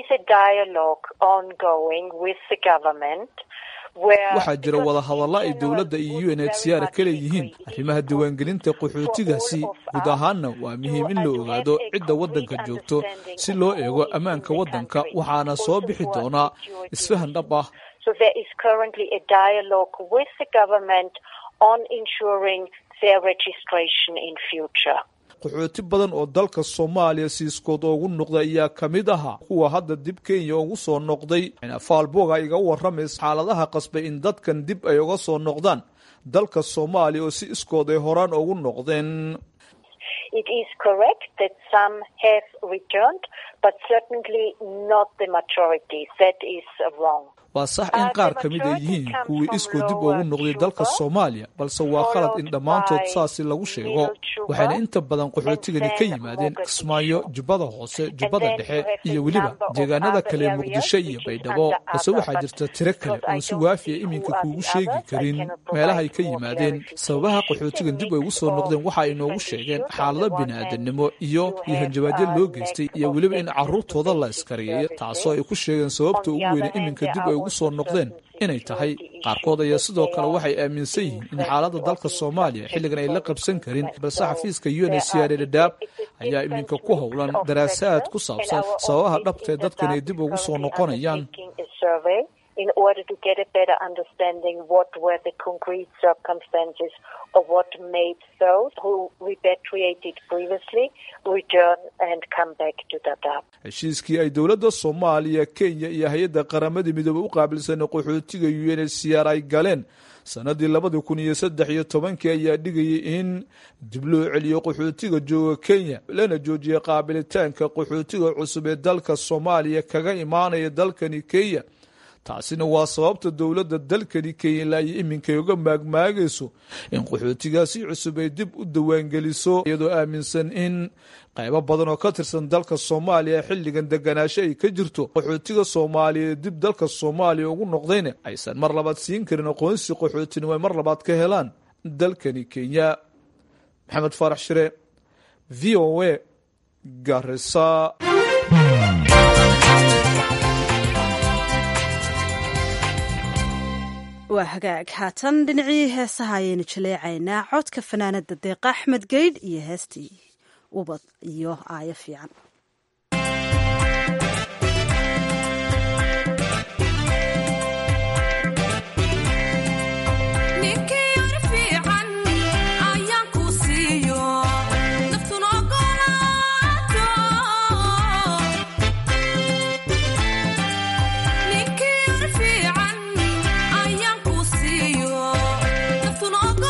waxaa jira wadahadalla ay dowladda iyo u n h c r ka leeyihiin arrimaha diiwaangelinta qaxootigaasi guud ahaanna waa muhiim in la ogaado cidda waddanka joogto si loo eego ammaanka waddanka waxaana soo bixi doonaa isfahan dhab ah qaxooti badan oo dalka soomaaliya siiskood ugu noqday ayaa ka mid ahaa kuwa hadda dib kenya ugu soo noqday faalboga iga waramays xaaladaha qasbay in dadkan dib ay uga soo noqdaan dalka soomaaliya oo si iskood ay horaan ugu noqdeen It is correct that some have returned, but certainly not the majority. That is wrong. waa sax in qaar ka mid ay yihiin kuwii iskoo dib ugu noqday dalka soomaaliya balse waa khalad in dhammaantood saasi lagu sheego waxayna inta badan qaxootigani ka yimaadeen kismaayo jubbada hoose jubbada dhexe iyo weliba deegaanada kale muqdisho iyo baydhabo balse waxaa jirta tiro kale oon si waafiya iminka kuugu sheegi karin meelahay ka yimaadeen sababaha qaxootigan dib ay ugu soo noqdeen waxa ay noogu sheegeen xaalado bini'aadanimo iyo iyo hanjabaadyo loo geystay iyo weliba in carruurtooda la iskareeyo taasoo ay ku sheegeen sababta ugu weyne iminka dib ay ugu soo noqdeen inay tahay qaarkood ayaa sidoo kale waxay aaminsan yihiin in xaaladda dalka soomaaliya xilligan ay la qabsan karin balse xafiiska u n h c r dhadhaab ayaa iminka ku howlan daraasaad ku saabsan sababaha dhabtae dadkan ay dib ugu soo noqonayaan in order to get a better understanding what were the concrete circumstances of what made those who repatriated previously return and come back to Dadaab. heshiiskii ay dowladda soomaaliya kenya iyo hay-adda qaramada midoobey u qaabilsanay qaxootiga u n h c r ay galeen sanadii labadii kun iyo saddex iyo tobankii ayaa dhigayay in dib loo celiyo qaxootiga jooga kenya lana joojiyay qaabilitaanka qaxootiga cusub ee dalka soomaaliya kaga imaanaya dalkani kenya taasina waa sababta dowladda dalkani kenya ilaa iyo iminkay uga maagmaagayso in qaxootigaasi cusub ay dib u dawaangeliso iyadoo aaminsan in qaybo badan oo ka tirsan dalka soomaaliya xilligan deganaasho ay ka jirto qaxootiga soomaaliya dib dalka soomaaliya ugu noqdayna aysan mar labaad siin karin aqoonsi qaxootinimo ay mar labaad ka helaan dalkani kenya maxamed faarax shire v o a garisa waa hagaag haatan dhinacii heesaha ayaynu jaleecaynaa codka fanaanada deeqa axmed geydh iyo heestii ubad iyo aayo fiican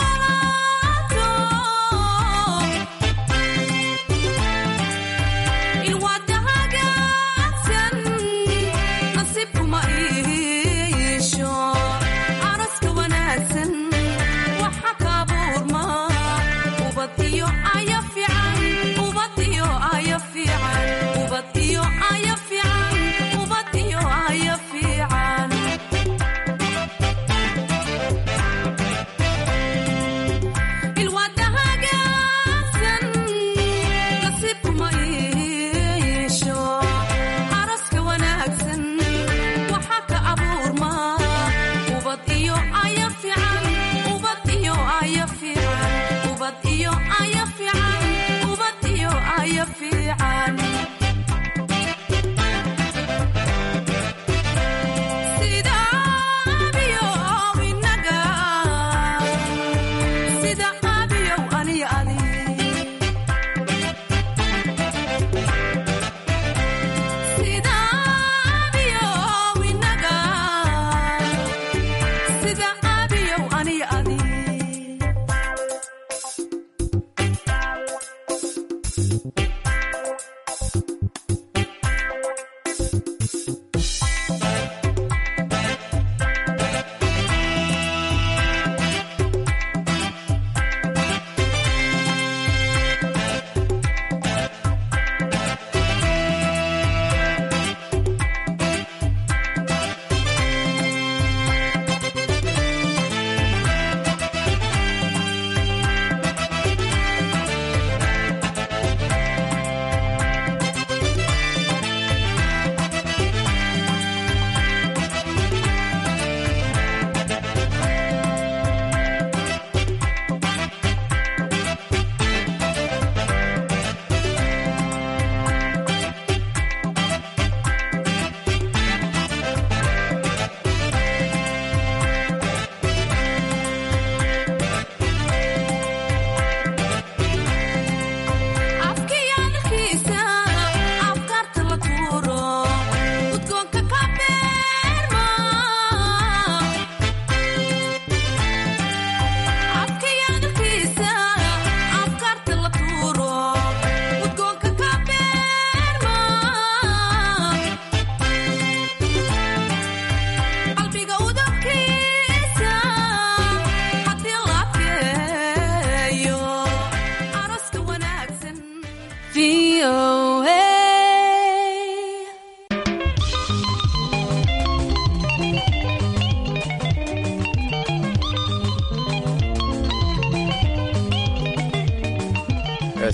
Oh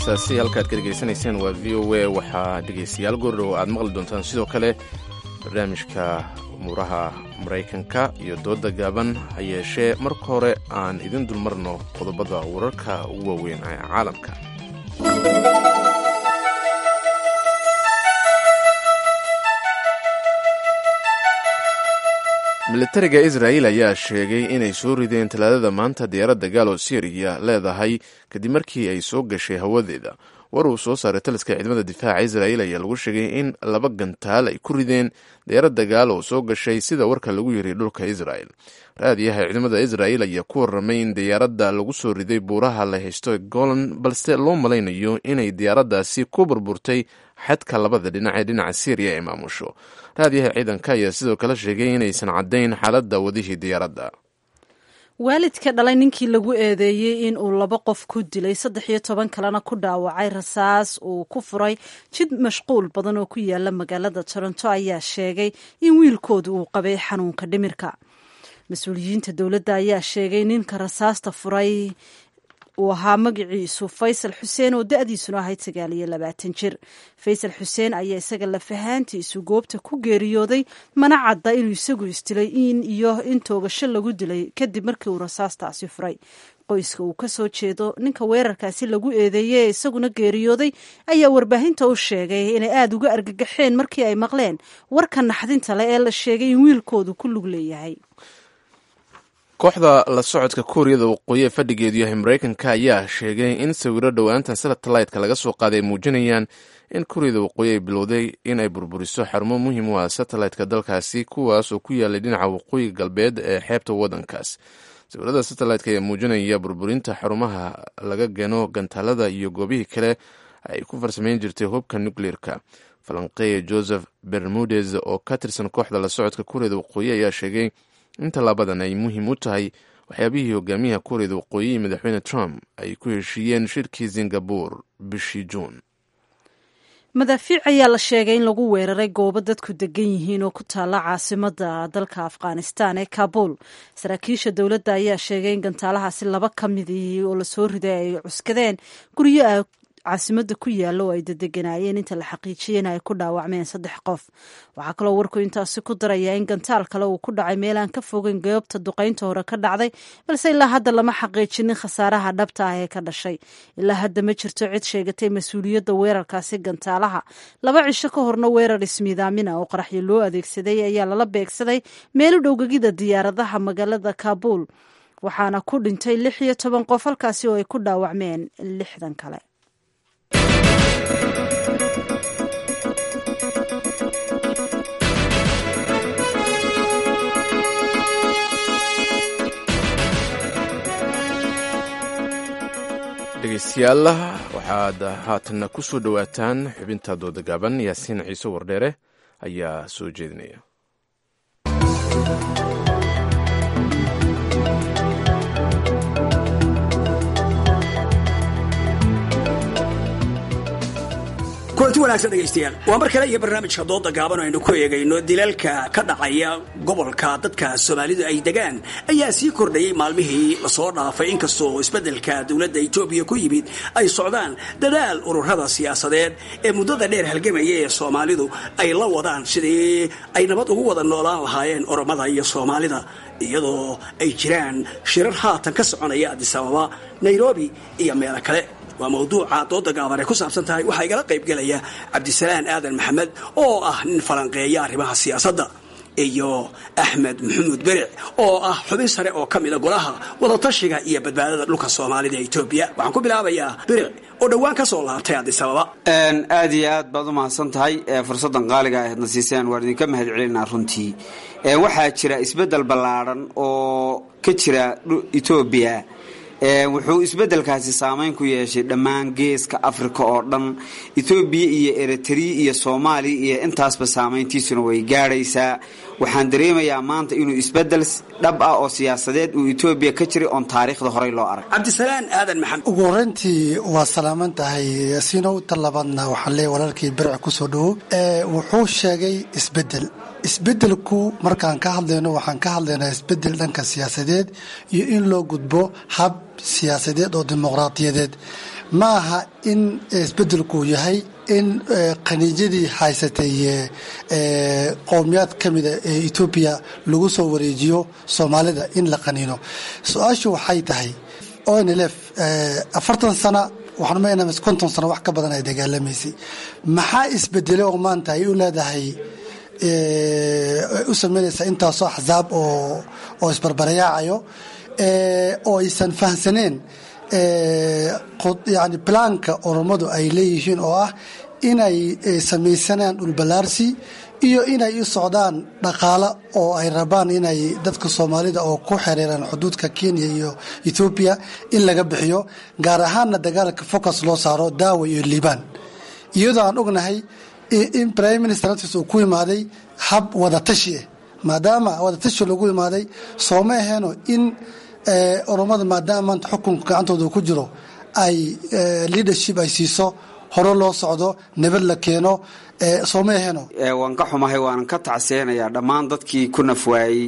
heesaasi halkaad ka dhegaysanayseen waa v o a waxaa dhegaystayaal goordhow aad maqli doontaan sidoo kale barnaamijka umuuraha maraykanka iyo dooda gaaban ha yeeshee marka hore aan idin dulmarno qodobada wararka ugu waaweyn ee caalamka militariga israa'il ayaa sheegay inay soo rideen talaadada maanta diyaaradda gaalo syriya leedahay kadib markii ay soo gashay hawadeeda war uu soo saaray taliska ciidamada difaaca israa'il ayaa lagu sheegay in laba gantaal ay ku rideen diyaaradda gaalo oo soo gashay sida warka lagu yiri dhulka israa'il raadiyaha ciidamada israa'il ayaa ku warramay in diyaaradda lagu soo riday buuraha la haysto golan balse loo malaynayo inay diyaaraddaasi ku burburtay xadka labada dhinac ee dhinaca syriya ay maamusho raadiyaha ciidanka ayaa sidoo kale sheegay inaysan caddayn xaaladda wadihii diyaaradda waalidka dhalay ninkii lagu eedeeyey in uu laba qof ku dilay saddex iyo toban kalena ku dhaawacay rasaas uu ku furay jid mashquul badan oo ku yaala magaalada toronto ayaa sheegay in wiilkoodu uu qabay xanuunka dhimirka mas-uuliyiinta dowladda ayaa sheegay ninka rasaasta furay uu ahaa magaciisu faysal xuseen oo da-diisuna ahayd sagaal iyo labaatan jir faysal xuseen ayaa isaga lafahaantiisu goobta ku geeriyooday mana cadda inuu isagu isdilay in iyo in toogasho lagu dilay kadib markii uu rasaastaasi furay qoyska uu kasoo jeedo ninka weerarkaasi lagu eedeeyey ee isaguna geeriyooday ayaa warbaahinta u sheegay inay aada uga argagaxeen markii ay maqleen warka naxdinta leh ee la sheegay in wiilkoodu ku lug leeyahay kooxda la socodka kuuriyada waqooyi ee fadhigeedu yahay maraykanka ayaa sheegay in sawiro dhowaantan satellite-ka laga soo qaaday ay muujinayaan in kuuriyada waqooyi ay bilowday in ay burburiso xarumo muhiim u ah satellite-ka dalkaasi kuwaas oo ku yaalay dhinaca waqooyiga galbeed ee xeebta waddankaas sawirada satellite-ka ayaa muujinaya burburinta xarumaha laga gano gantaalada iyo goobihii kale ay ku farsameyn jirtay hubka nucleer-ka falanqeeya joseph bermudes oo ka tirsan kooxda la socodka kuuriyada waqooyi ayaa sheegay in tallaabadan ay muhiim u tahay waxyaabihii hogaamiyaha kuuriyada waqooyi iyo madaxweyne trump ay ku heshiiyeen shirkii singabore bishii juun madaafiic ayaa la sheegay in lagu weeraray goobo dadku degan yihiin oo ku taalla caasimada dalka afghanistan ee kabul saraakiisha dowladda ayaa sheegay in gantaalahaasi laba ka midii oo lasoo riday ay cuskadeen guryo caasimada ku yaalla oo ay dadeganaayeen inta la xaqiijiyena ay ku dhaawacmeen saddex qof waxaa kaloo warku intaasi ku darayaa in gantaal kale uu ku dhacay meel aan ka fogeyn goobta duqaynta hore ka dhacday balse ilaa hadda lama xaqiijinin khasaaraha dhabta ah ee ka dhashay ilaa hadda ma jirto cid sheegatay mas-uuliyadda weerarkaasi gantaalaha laba cisho ka horna weerar ismiidaamina oo qaraxyo loo adeegsaday ayaa lala beegsaday meel u dhowgegida diyaaradaha magaalada kaabul waxaana ku dhintay lix iyo toban qof halkaasi oo ay ku dhaawacmeen lixdan kale dhegeystayaal waxaad haatanna ku soo dhowaataan xubinta dooda gaaban yaasiin ciise wardheere ayaa soo jeedinaya kulanti wanaagsan dhegaystayaal waa mar kale iyo barnaamijka dooda gaaban aynu ku eegayno dilalka ka dhacaya gobolka dadka soomaalidu ay degaan ayaa sii kordhayay maalmihii lasoo dhaafay inkastoo isbeddelka dowladda etoobiya ku yimid ay socdaan dadaal ururada siyaasadeed ee muddada dheer halgamaya ee soomaalidu ay la wadaan sidii ay nabad ugu wada noolaan lahaayeen oromada iyo soomaalida iyadoo ay jiraan shirar haatan ka soconaya adisababa nairobi iyo meelo kale waa mawduuca dooda gaaban ay ku saabsan tahay waxaa igala qaybgelaya cabdisalaan aadan maxamed oo ah nin falanqeeya arrimaha siyaasadda iyo axmed maxamuud beric oo ah xubin sare oo ka mida golaha wadatashiga iyo badbaadada dhulka soomaalida ee etoobiya waxaan ku bilaabayaa beric oo dhowaan ka soo laabtay adisababa aad iyo aad baad u mahadsan tahay fursaddan qaaliga aheedna siiseen waan idinka mahad celinaa runtii waxaa jira isbeddel ballaadhan oo ka jira etoobiya wuxuu isbeddelkaasi saameyn ku yeeshay dhammaan geeska afrika oo dhan etoobiya iyo eritrea iyo soomaaliya iyo intaasba saameyntiisuna way gaadhaysaa waxaan dareemayaa maanta inuu isbeddel dhab ah oo siyaasadeed uu etoobiya ka jiray oon taariikhda horey loo arag cabdisalaan aadan maxamed ugu horreyntii waa salaaman tahay sinow tan labaadna waxaan leeyahy walaalkii beric kusoo dhowo wuxuu sheegay isbeddel isbeddelku markaan ka hadlayno waxaan ka hadlaynaa isbeddel dhanka siyaasadeed iyo in loo gudbo hab siyaasadeed oo dimuqraadiyadeed ma aha in isbedelku yahay in khaniijyadii haysatay qowmiyaad ka mida ee etoobiya lagu soo wareejiyo soomaalida in la qaniino su-aashu waxay tahay onlf afartan sana waxaan meenamas konton sano wax ka badan ay dagaalamaysay maxaa isbedelay oo maanta ay u leedahay u sameynaysaa intaasoo axsaab oo oo isbarbarayaacayo oo aysan fahamsaneen yani balaanka oromadu ay leeyihiin oo ah inay samaysanaan dhulballaarsi iyo inay u socdaan dhaqaalo oo ay rabaan inay dadka soomaalida oo ku xiriiraan xuduudka kenya iyo ethoobiya in laga bixiyo gaar ahaanna dagaalka focus loo saaro daawa iyo liibaan iyadoo aan ognahay in prime minister naftiis uu ku imaaday hab wadatashi ah maadaama wadatashi lagu imaaday sooma aheeno in oromada maadaama maanta xukunka gacantooda ku jiro ay leadership ay siiso hore loo socdo nabad la keeno sooma aheeno waan ka xumahay waanan ka tacseenayaa dhammaan dadkii ku nafwaayey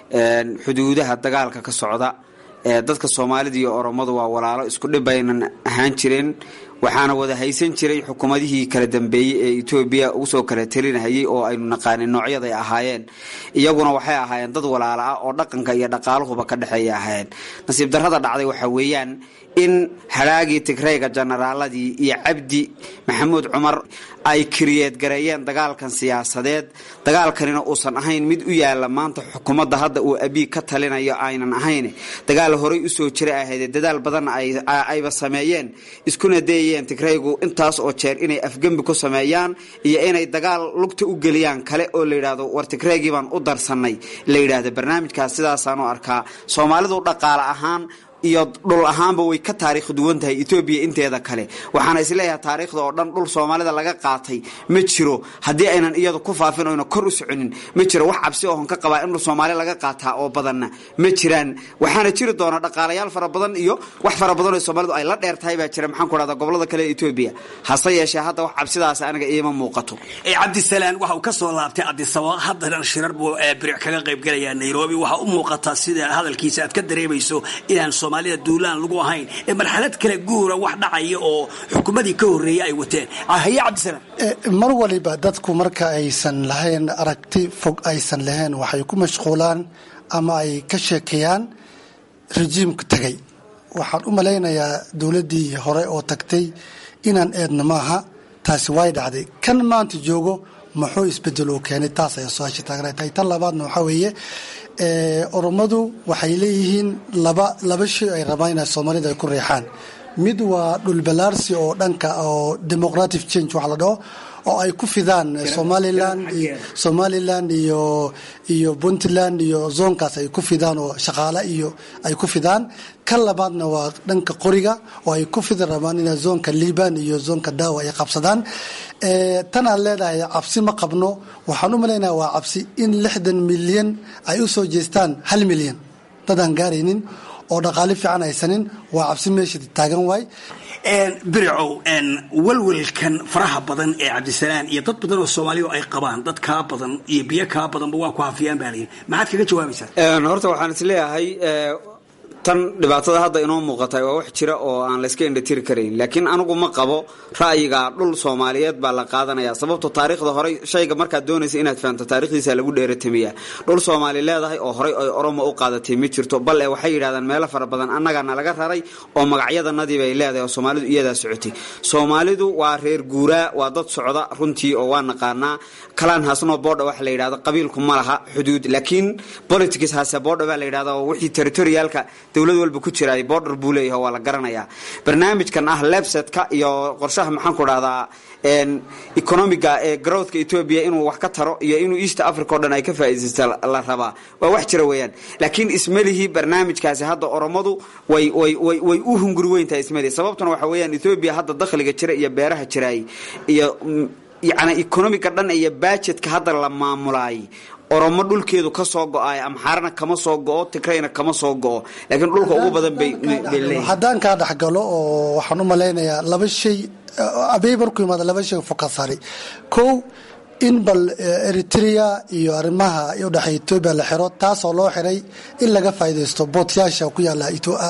xuduudaha dagaalka ka socda dadka soomaalida iyo oromadu waa walaalo isku dhib aynan ahaan jireen waxaana wada haysan jiray xukuumadihii kala dambeeyey ee etoobiya usoo kala talinahayay oo aynu naqaanin noocyaday ahaayeen iyaguna waxay ahaayeen dad walaalo ah oo dhaqanka iyo dhaqaaluhuba ka dhexeeya ahaayeen nasiib darrada dhacday waxaa weeyaan in halaagii tigrayga jenaraaladii iyo cabdi maxamuud cumar ay kiriyeed gareeyeen dagaalkan siyaasadeed dagaalkanina uusan ahayn mid u yaala maanta xukuumadda hadda uu abiy ka talinayo aynan ahayn dagaal horay usoo jira ahayd dadaal badanna ayba sameeyeen iskuna dayayeen tigraygu intaas oo jeer inay afgembi ku sameeyaan iyo inay dagaal lugta u geliyaan kale oo la yidhaahdo war tigraygii baan u darsannay la yidhaahdo barnaamijkaas sidaasaan u arkaa soomaalidu dhaqaale ahaan iyo dhul ahaanba way ka taariikh duwan tahay etoobiya inteeda kale waxaana isleeyahay taariikhda oo dhan dhul soomaalida laga qaatay ma jiro haddii aynan iyadu ku faafin oyna kor u soconin ma jiro wax cabsi ohon ka qabaa in dhul soomaali laga qaataa oo badanna ma jiraan waxaana jiri doona dhaqaalayaal fara badan iyo wax fara badan oo soomaalidu ay la dheer tahay baa jira maxaan ku dhahda gobolada kale ee etoobiya hase yeeshee hadda wax cabsidaas aniga iima muuqato cabdisalaan waxa uu ka soo laabtay adisaba haddana shirar buu biric kaga qaybgalayaa nairobi waxaa u muuqataa sida hadalkiisa aad ka dareemayso inaan soomaalida duulaan lagu ahayn ee marxalad kale guura wax dhacaya oo xukuumadii ka horreeyay ay wateen haye cabdisalaan mar waliba dadku marka aysan lahayn aragti fog aysan lahayn waxay ku mashquulaan ama ay ka sheekeeyaan rejiimka tagay waxaan u malaynayaa dowladdii hore oo tagtay inaan eedna maaha taasi way dhacday kan maanta joogo muxuu isbedel uu keenay taas ayaa su-aasha taagna tahay tan labaadna waxaa weeye oromadu waxay leeyihiin laba laba shay ay rabaan inay soomaalida ay ku reexaan mid waa dhulbalaarsi oo dhanka oo democratic change wax la dhaho oo ay ku fidaan somalilan somalilan iyo iyo puntland iyo zoonkaas ay ku fidaan oo shaqaale iyo ay ku fidaan kan labaadna waa dhanka qoriga oo ay ku fidi rabaan ina zoonka liban iyo zoonka daawa ay qabsadaan tan aad leedahay cabsi ma qabno waxaan u malaynaya waa cabsi in lixdan milyan ay u soo jeestaan hal milyan dadaan gaaraynin oo dhaqaale fiican haysanin waa cabsi meesha taagan waay biricow walwalkan faraha badan ee cabdisalaan iyo dad badan oo soomaaliya ay qabaan dad kaa badan iyo biyo kaa badanba waa ku hafiyaan baa layidhi maxaad kaga jawaabaysaa horta waxaan isleeyahay tan dhibaatada hadda inoo muuqatay waa wax jira oo aan layska indhatiri karayn laakiin anigu ma qabo ra'yiga dhul soomaaliyeed baa la qaadanaya sababto taariikhda horey shayga markaad doonaysa inaad fahamto taarikhdiisa lagu dheeratamiyaa dhul soomaali leedahay oo horey ay oromo u qaadatay ma jirto bal e waxay yidhahdaan meelo fara badan annagana laga raray oo magacyadanadii bay leedahay oo soomaalidu iyadaa socotay soomaalidu waa reer guuraa waa dad socda runtii oo waa naqaanaa kalaan hasno boodha waxa la yidhahda qabiilku ma laha xuduud laakiin politics hase boodha baa la yidhahda oo wixii territorialka dowlad walba ku jira border buu leeyahay waa la garanayaa barnaamijkan ah lebsetka iyo qorshaha maxaan ku dhahdaa economiga ee growthka etoobiya inuu wax ka taro iyo inuu east africa o dhan ay ka faa'iidaysta la rabaa waa wax jira weeyaan laakiin ismalihii barnaamijkaasi hadda oromadu way way way way u hunguri weyntahay ismalihi sababtuna waxa weeyaan etoobiya hadda dakhliga jira iyo beeraha jiraay iyo yacni economiga dhan iyo budgetka hadda la maamulaay oromo dhulkeedu ka soo go-ay amxaarana kama soo go-o tigrayna kama soo go-o laakiin dhulka ugu badan bay leeyihin haddaan kaa dhexgalo oo waxaan u malaynayaa laba shay abey markuu yimaada laba shay fokasari kow in bal eritrea iyo arrimaha udhexeeya etoobiya la xiro taasoo loo xiray in laga faa'iidaysto bootyaasha ku yaala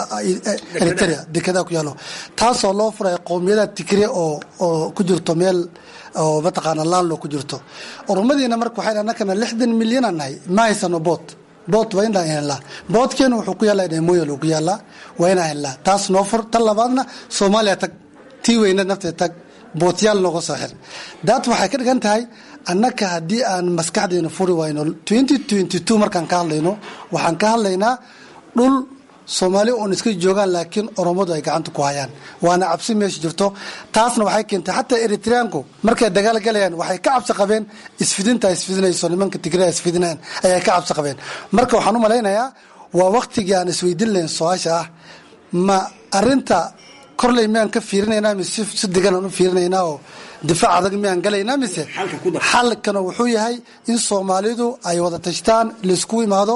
eritrea dekedaha ku yaalo taasoo loo furay qowmiyada tigre oo oo ku jirto meel oo mataqaana laanlo ku jirto oromadiina marka waxay annakana lixdan milyanaan nahay ma haysano boot boot waa inaan helnaa bootkeena wuxuu ku yaallaa dhemoyal uu ku yaallaa waa inaan helnaa taas noo fur tan labaadna soomaaliya tag tii weyna nafteed tag bootyaal nooga soo xir daat waxay ka dhigan tahay annaka haddii aan maskaxdeena furi wayno markaan ka hadlayno waxaan ka hadlaynaa dhul soomaali oon iska joogaan laakiin oromadu ay gacanta ku hayaan waana cabsi meesha jirto taasna waxay keentay xataa eritreanku markay dagaal galayaan waxay ka cabsi qabeen isfidinta isfidinayso nimanka tigrea isfidinayaan ayay ka cabsi qabeen marka waxaan u malaynayaa waa waktigii aan isweydin lahayn su-aasha ah ma arinta korley miyaan ka fiirinaynaa mise si degan aan u fiirinaynaa oo difaac adag miyaan galaynaa mise xalkana wuxuu yahay in soomaalidu ay wada tashtaan laisku imaado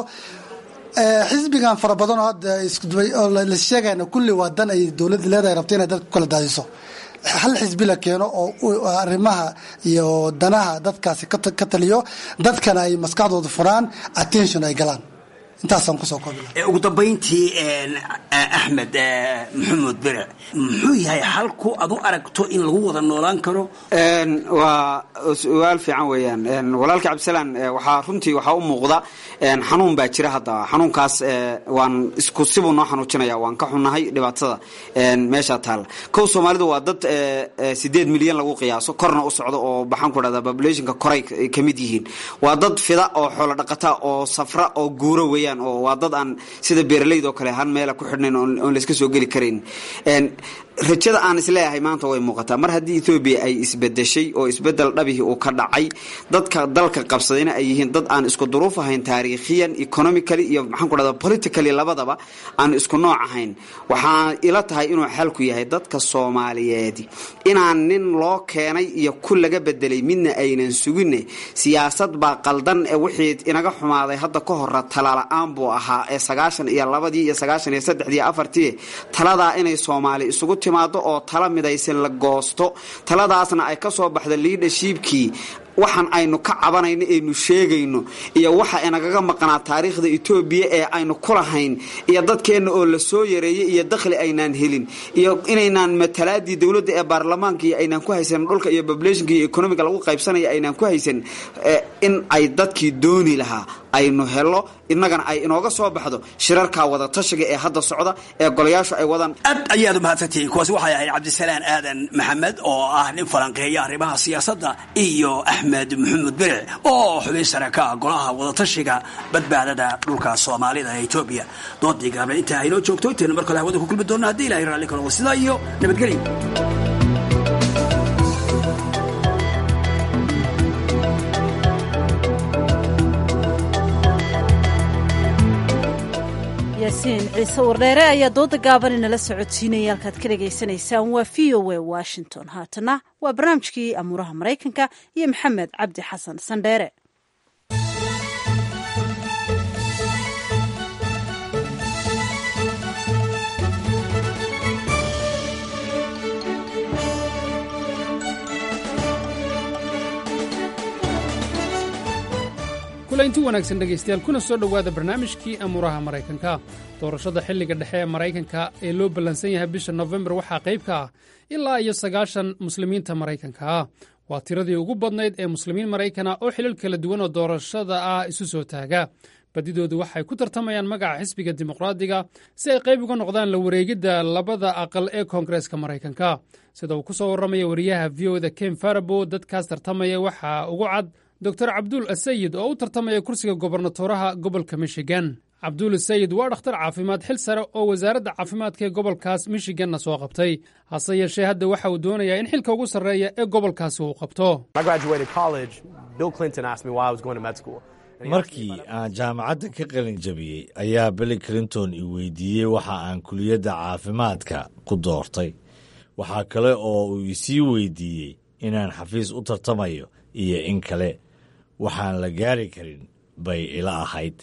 xisbigan fara badan oo hadda la sheegayna kulli waa dan ay dowladda leedahay rabta inay dadka ku kala daadiso hal xisbi la keeno oo arrimaha iyo danaha dadkaasi ka taliyo dadkana ay maskaxdooda furaan attention ay galaan intaasaan kusoo koobi ugu dambayntii axmed maxamuud bere muxuu yahay halku ad u aragto in lagu wada noolaan karo waa su-aal fiican weeyaan walaalka cabdisalaan waxaa runtii waxaa u muuqda xanuun baa jira hadda xanuunkaas waan isku sibuu noo xanuujinaya waan ka xunnahay dhibaatada meesha taalla kow soomaalidu waa dad sideed milyan lagu qiyaaso korna u socdo oo baxaan ku dhahda populationka koray ka mid yihiin waa dad fida oo xoolo dhaqata oo safra oo guuro weeyaan oo waa dad aan sida beeraleyda oo kale han meela ku xidhnayn oon layska soo geli karayn rajada aan isleeyahay maanta way muuqataa mar haddii ethoobiya ay isbedeshay oo isbedel dhabihii uu ka dhacay dadka dalka qabsadayna ay yihiin dad aan isku duruuf ahayn taariikhiyan economically iyo maxaan ku dhahda politically labadaba aan isku nooc ahayn waxaa ila tahay inuu xalku yahay dadka soomaaliyeedi inaan nin loo keenay iyo ku laga bedelay midna aynan suginne siyaasad baa qaldan ee wixii inaga xumaaday hadda ka hora talala-aan buu ahaa ee sagaashan iyo labadii iyo sagaashan iyo saddexdii iyo afartii taladaa inay soomaali isugu timaado oo tala midaysan la goosto taladaasna ay ka soo baxdo liidhashiibkii waxaan aynu ka cabanayno aynu sheegayno iyo waxa inagaga maqnaa taariikhda etoobiya ee aynu ku lahayn iyo dadkeenna oo la soo yareeyey iyo dakhli aynaan helin iyo inaynaan matalaadii dowladda ee baarlamaanka iyo aynaan ku haysan dhulka iyo populationka iyo economiga lagu qaybsanaya aynaan ku haysan in ay dadkii dooni lahaa aynu helo innagana ay inooga soo baxdo shirarka wada tashiga ee hadda socda ee golayaashu ay wadaan aad ayaad umahadsantihiin kuwaasi waxay ahayd cabdisalaan aadan maxamed oo ah nin falanqeeya arrimaha siyaasadda iyo axmed maxamuud beric oo xubin sare ka ah golaha wadatashiga badbaadada dhulka soomaalida ee etoobiya doodii gaabna intaa aynoo joogto intaynu mar kale hawada ku kulmi doonna haddii ilahay raalli karo sidaa iyo nabadgelyo yaasiin ciise wardheere ayaa dooda gaaban inala socodsiinaya halkaad ka dhegaysanaysaan waa v o a washington haatana waa barnaamijkii amuuraha maraykanka iyo maxamed cabdi xasan sandheere kulaynti wanaagsan dhegaystayaal kuna soo dhowaada barnaamijkii amuuraha maraykanka doorashada xilliga dhexe ee maraykanka ee loo ballansan yahay bisha nofembar waxaa qayb ka ah ilaa iyo sagaashan muslimiinta maraykanka ah waa tiradii ugu badnayd ee muslimiin maraykana oo xilal kala duwan oo doorashada ah isu soo taaga badidoodu waxay ku tartamayaan magaca xisbiga dimuqraadiga si ay qayb uga noqdaan la wareegidda labada aqal ee koongareeska maraykanka sida uu ku soo warramaya wariyaha v o da ken farabo dadkaas tartamaya waxaa ugu cad dor cabduul asayid oo u tartamaya kursiga gobernatoraha gobolka michigan cabduul asayid waa dhakhtar caafimaad xil sare oo wasaaradda caafimaadka ee gobolkaas michiganna soo qabtay hase yeeshee hadda waxa uu doonayaa in xilka ugu sarreeya ee gobolkaasi uu qabto markii aan jaamacadda ka qalin jabiyey ayaa billy clinton i weydiiyey waxa aan kuliyadda caafimaadka ku doortay waxaa kale oo uu isii weydiiyey inaan xafiis u tartamayo iyo in kale waxaan la gaari karin bay ila ahayd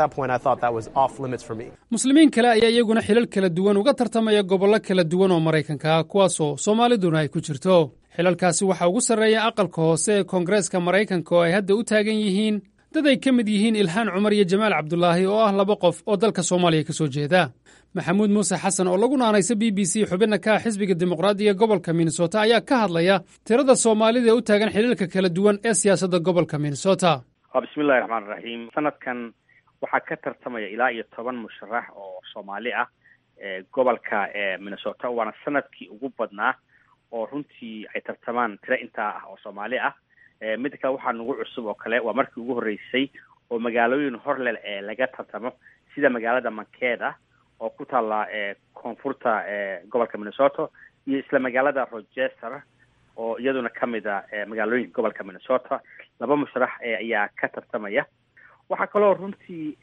muslimiin kale ayaa iyaguna xilal kala duwan uga tartamaya gobollo kala duwan oo maraykanka ah kuwaasoo soomaaliduna ay ku jirto xilalkaasi waxaa ugu sarreeya aqalka hoose ee koongareeska maraykanka oo ay hadda u taagan yihiin dad ay ka mid yihiin ilhaan cumar iyo jamaal cabdulaahi oo ah laba qof oo dalka soomaaliya ka soo jeeda maxamuud muuse xasan oo lagu naanaysa b b c xubinna ka ah xisbiga dimuqraadiga gobolka minnesota ayaa ka hadlaya tirada soomaalida ee u taagan xiliilka kala duwan ee siyaasadda gobolka minnesota bismillahi raxmaan raxiim sanadkan waxaa ka tartamaya ilaa iyo toban musharax oo soomaali ah gobolka minnesota waana sanadkii ugu badnaa oo runtii ay tartamaan tiro intaa ah oo soomaali ah midda kale waxaa nagu cusub oo kale waa markii ugu horreysay oo magaalooyin horlel ee laga tartamo sida magaalada mankeeda oo ku taalla koonfurta gobolka minnesota iyo isla magaalada rochester oo iyaduna kamid a magaalooyinka gobolka minnesota laba musharax ayaa ka tartamaya waxaa kaloo runtii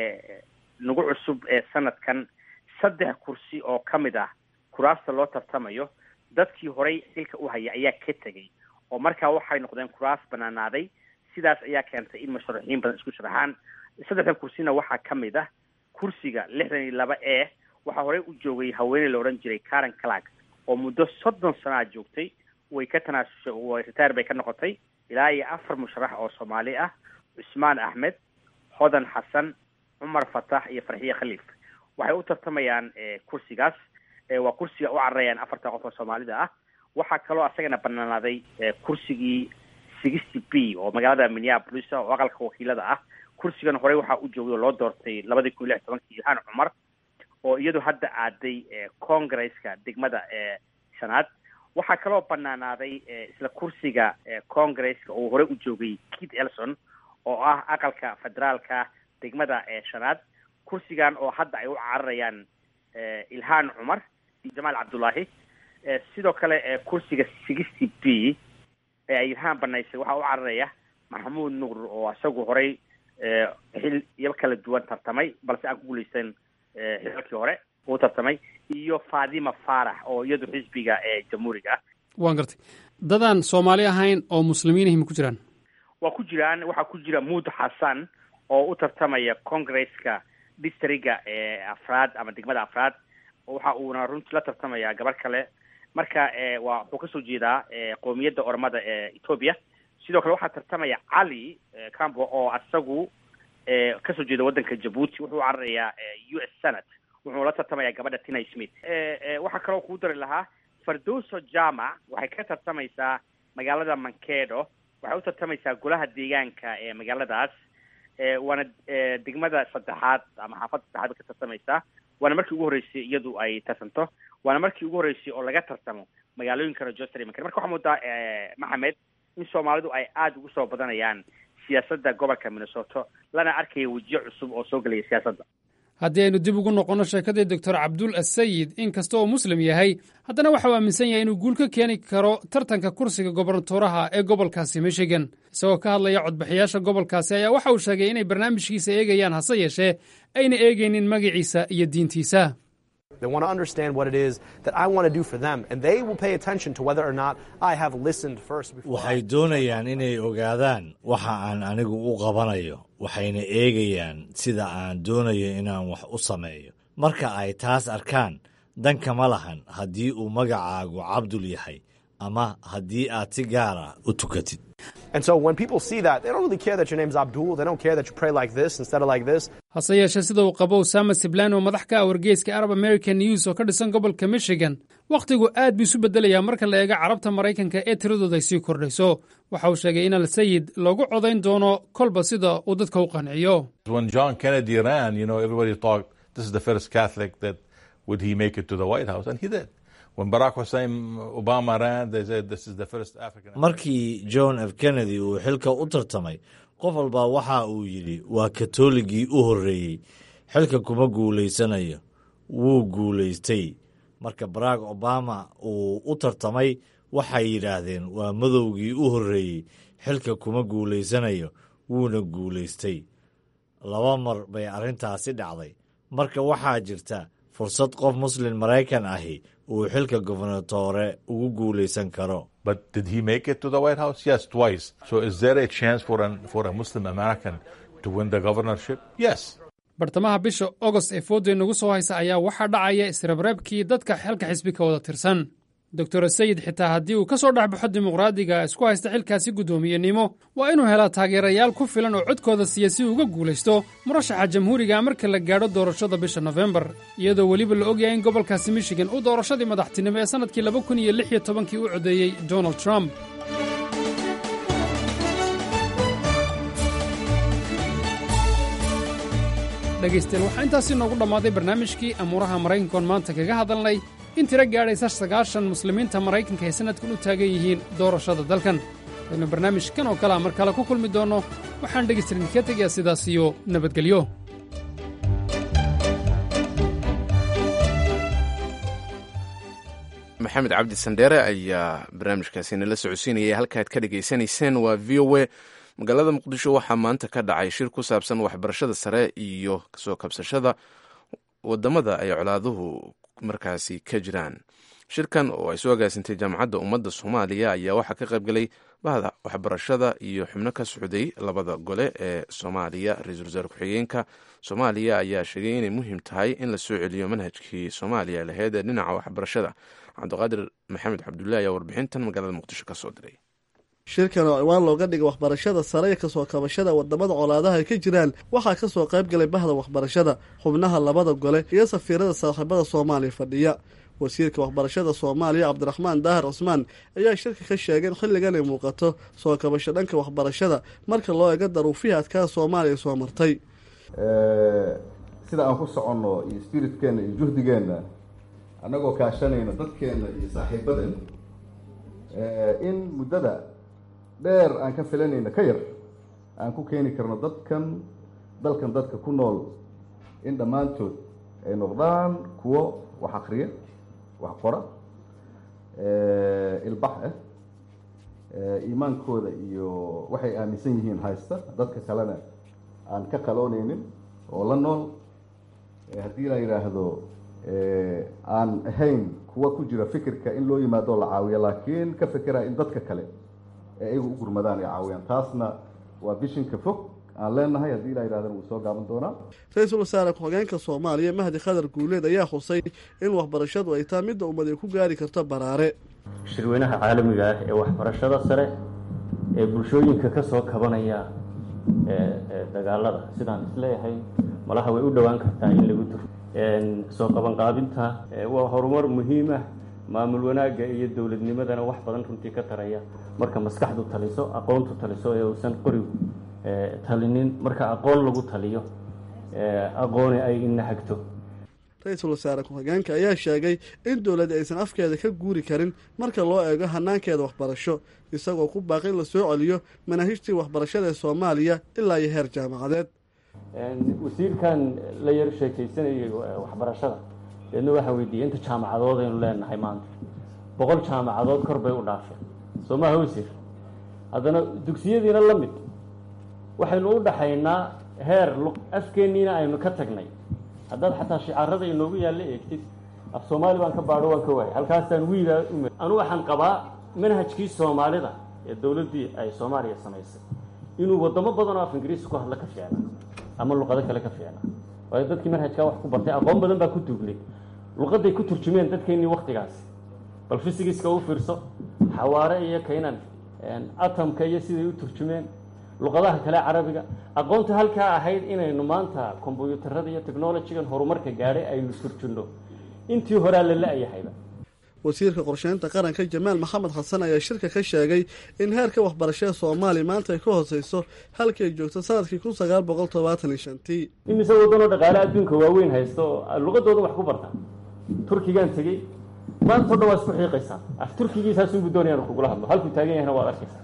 nagu cusub sanadkan saddex kursi oo kamid ah kuraasta loo tartamayo dadkii horey xilka u haya ayaa ka tegay oo markaa waxay noqdeen kuraas banaanaaday sidaas ayaa keentay in musharaxiin badan isku sharaxaan saddexdan kursina waxaa kamid ah kursiga lixdan iyo laba e waxaa horey u joogay haweeney la odhan jiray karen clark oo muddo soddon sanaa joogtay way ka tanaasushay way ritaar bay ka noqotay ilaa iyo afar musharax oo soomaali ah cusmaan axmed hodan xasan cumar fatax iyo farxiye khaliif waxay u tartamayaan kursigaas waa kursiga u cararayaan afartan qof oo soomaalida ah waxaa kaloo asagana banaanaaday kursigii sixty b oo magaalada minneapolis oo aqalka wakiilada ah kursigan horey waxaa u joogay oo loo doortay labadii kun iyo lix tobankii ilhaan cumar oo iyadu hadda aaday congresska degmada shanaad waxaa kaloo banaanaaday isla kursiga congresska oo horey u joogay kit elson oo ah aqalka federaalka degmada shanaad kursigan oo hadda ay u cararayaan ilhaan cumar iyo jamaal cabdullaahi sidoo kale kursiga sixty b ee ay ilhaan banaysay waxaa u cararaya maxamuud nuur oo isagu horey xil iyo kala duwan tartamay balse aan ku guuleysan xilalkii hore uu tartamay iyo fatima faarax oo iyadu xisbiga jamhuuriga ah waan gartay dadaan soomaali ahayn oo muslimiinihim ku jiraan waa ku jiraan waxaa ku jira muud xasan oo u tartamaya congresska districga afraad ama degmada afraad waxa uuna runtii la tartamaya gabar kale marka waa wuxuu kasoo jeedaa qoomiyadda ormada ee ethoobia sidoo kale waxaa tartamaya cali cambo oo isagu kasoo jeeda waddanka jabuuti wuxuu cararayaa u s senate wuxuu la tartamaya gabadha tina smith waxaa kaloo kuu dari lahaa fardoso jamac waxay ka tartamaysaa magaalada mankedo waxay u tartamaysaa golaha deegaanka ee magaaladaas waana degmada saddexaad ama xaafadda saddexaad bay ka tartamaysaa waana markii ugu horreysay iyadu ay tartanto waana markii ugu horreysay oo laga tartamo magaalooyinka rochester iyo marka waxaa moodaa maxamed in soomaalidu ay aada ugu soo badanayaan siyaasadda gobolka minnesota lana arkaya wejiyo cusub oo soo gelaya siyaasadda haddii aynu dib ugu noqonno sheekadii doctor cabdul asayid in kasta oo muslim yahay haddana waxauu aaminsan yahay inuu guul ka keeni karo tartanka kursiga gobernatoraha ee gobolkaasi michigan isagoo ka hadlaya codbixiyaasha gobolkaasi ayaa waxa uu sheegay inay barnaamijkiisa eegayaan hase yeeshee ayna eegaynin magaciisa iyo diintiisa They want to understand what it is that I want to do for them, and they will pay attention to whether or not I have listened first. Before waxay doonayaan inay ogaadaan waxa aan anigu u qabanayo waxayna eegayaan sida aan doonayo inaan wax u sameeyo marka ay taas arkaan dan kama lahan haddii uu magacaagu cabdul yahay ama haddii aad si gaara u tukatid And so when people see that, they don't really care that your name's Abdul. They don't care that you pray like this instead of like this. hase yeeshee sida uu qabo usama siblan oo madax ka ah wargeyska arab american news oo ka dhisan gobolka michigan wakhtigu aad buu isu bedelayaa marka la eego carabta maraykanka ee tiradooda ay sii kordhayso waxa uu sheegay in al sayid loogu codayn doono kolba sida uu dadka u qanciyo When John Kennedy ran, you know, everybody thought this is the first Catholic that would he make it to the White House, and he did. When Barack Hussein Obama ran, they said this is the first African. markii john f kennedy uu xilka u tartamay qof walba waxa uu yidhi waa katooligii u horreeyey xilka kuma guulaysanayo wuu guulaystay marka barack obama uu u tartamay waxay yidhaahdeen waa madowgii u horreeyey xilka kuma guulaysanayo wuuna guulaystay laba mar bay arrintaasi dhacday marka waxaa jirta fursad qof muslin maraykan ahi uu xilka gobernatore ugu guulaysan karo But did he make it to the White House? Yes, twice. So is there a chance for an, for a Muslim American to win the governorship? Yes. bartamaha bisha ogost ee fooda nagu soo haysa ayaa waxaa dhacaya isreebreebkii dadka xilka xisbi ka wada tirsan doctor sayid xitaa haddii uu ka soo dhexbaxo dimuqraadiga isku haysta xilkaasi guddoomiyenimo waa inuu helaa taageerayaal ku filan oo codkooda siiya si uga guulaysto murashaxa jamhuuriga marka la gaadho doorashada bisha nofembar iyadoo weliba la ogyahay in gobolkaasi michigan uu doorashadii madaxtinimo ee sannadkii laba kun iyo lix iyo tobankii u codeeyey donald trump dhegaystayaal waxaa intaasi noogu dhammaaday barnaamijkii amuuraha maraykankoon maanta kaga hadalnay in tiro gaadhaysa sagaashan muslimiinta maraykanka ay sannadkan u taagan yihiin doorashada dalkan waynu barnaamijkan oo kalea mar kale ku kulmi doonno waxaan dhegaystayaal idinka tegayaa sidaas iyo nabadgelyo maxamed cabdi sandheere ayaa barnaamijkaasi nala socodsiinayay halkaad ka dhegaysanayseen waa v o a magaalada muqdisho waxaa maanta ka dhacay shir ku saabsan waxbarashada sare iyo kasoo kabsashada wadamada ay colaaduhu markaasi ka jiraan shirkan oo ay soo agaasintay jaamacadda ummadda soomaaliya ayaa waxaa ka qaybgalay bahda waxbarashada iyo xubno ka socday labada gole ee soomaaliya ra-iisul wasaare ku-xigeenka soomaaliya ayaa sheegay inay muhiim tahay in la soo celiyo manhajkii soomaaliya laheyd ee dhinaca waxbarashada cabdiqaadir maxamed cabdullahi ayaa warbixintan magaalada muqdisho ka soo diray shirkan oo ciwaan looga dhigay waxbarashada sare ee kasoo kabashada wadamada colaadaha ay ka jiraan waxaa kasoo qayb galay bahda waxbarashada xubnaha labada gole iyo safiirada saaxiibada soomaaliya fadhiya wasiirka waxbarashada soomaaliya cabdiraxmaan daahir cusmaan ayaa shirka ka sheegay in xilligan ay muuqato soo kabasho dhanka waxbarashada marka loo eego daruufihii adkaa soomaaliya soo martay sida aan ku soconno iyo spiritkeena iyo juhdigeenna annagoo kaashanayna dadkeenna iyo saaxiibaden in muddada dheer aan ka filanayna ka yar aan ku keeni karno dadkan dalkan dadka ku nool in dhammaantood ay noqdaan kuwo wax akriya wax qora ilbax ah iimaankooda iyo waxay aaminsan yihiin haysta dadka kalena aan ka qaloonaynin oo la nool haddii la yidhaahdo aan ahayn kuwa ku jira fikirka in loo yimaado la caawiyo laakiin ka fikera in dadka kale ee iyagu u gurmadaan ay caawiyaan taasna waa bishinka fog aan leenahay haddii la yidhahdana wuu soo gaaban doonaa ra-iisul wasaare ku-xigeenka soomaaliya mahdi khadar guuleed ayaa xusay in waxbarashadu ay taa midda ummad ay ku gaari karto baraare shirweynaha caalamiga ah ee waxbarashada sare ee bulshooyinka ka soo kabanaya dagaalada sidaan isleeyahay malaha way u dhowaan kartaa in lagu duro soo qabanqaabinta waa horumar muhiim ah maamul wanaagga iyo dowladnimadana wax badan runtii ka taraya marka maskaxdu taliso aqoontu taliso ee uusan qorigu talinin marka aqoon lagu taliyo aqooni ay inahagto ra-iisul wasaare ku-xigeenka ayaa sheegay in dowladda aysan afkeeda ka guuri karin marka loo eego hanaankeeda waxbarasho isagoo ku baaqi in la soo celiyo manaahijtii waxbarashada ee soomaaliya ilaa iyo heer jaamacadeed wasiirkan la yar sheekaysanayay waxbarashada deedna waxaa weydiiyey inta jaamacadood aynu leenahay maanta boqol jaamacadood kor bay u dhaafeen soo maha wasiir haddana dugsiyadiina la mid waxaynu u dhaxaynaa heer afkeenniina aynu ka tagnay haddaad xataa shicaarada inoogu yaalla eegtid af soomaali baan ka baadho waan ka waayay halkaasaan wiilaa ume anu waxaan qabaa manhajkii soomaalida ee dowladdii ay soomaaliya samaysay inuu wadamo badan oo af ingiriisi ku hadla ka fiicna ama luqado kale ka fiicna waayo dadkii manhajkaa wax ku bartay aqoon badan baa ku duugnay luqaday ku turjumeen dadkeennii waktigaasi bal fisigiska u fiirso xawaare iyo kaynan atomka iyo siday u turjumeen luqadaha kale carabiga aqoonta halkaa ahayd inaynu maanta kombyuutarada iyo technologigan horumarka gaadhay aynu turjunno intii horaa la la-yahayba wasiirka qorsheynta qaranka jamaal maxamed xasan ayaa shirka ka sheegay in heerka waxbarashada soomaaliya maanta ay ka hooseyso halkii ay joogto sanadkii kun sagaal boqol todobaatan iyo shantii imise waddanoo dhaqaale adduunka waaweyn haysta oo luqadooda wax ku barta turkigaan tegey maanta o dhan waa isku xiiqaysaa af turkigiisaasunbu doonayaan kugula hadlo halkuu taagan yahayna waad arkaysaa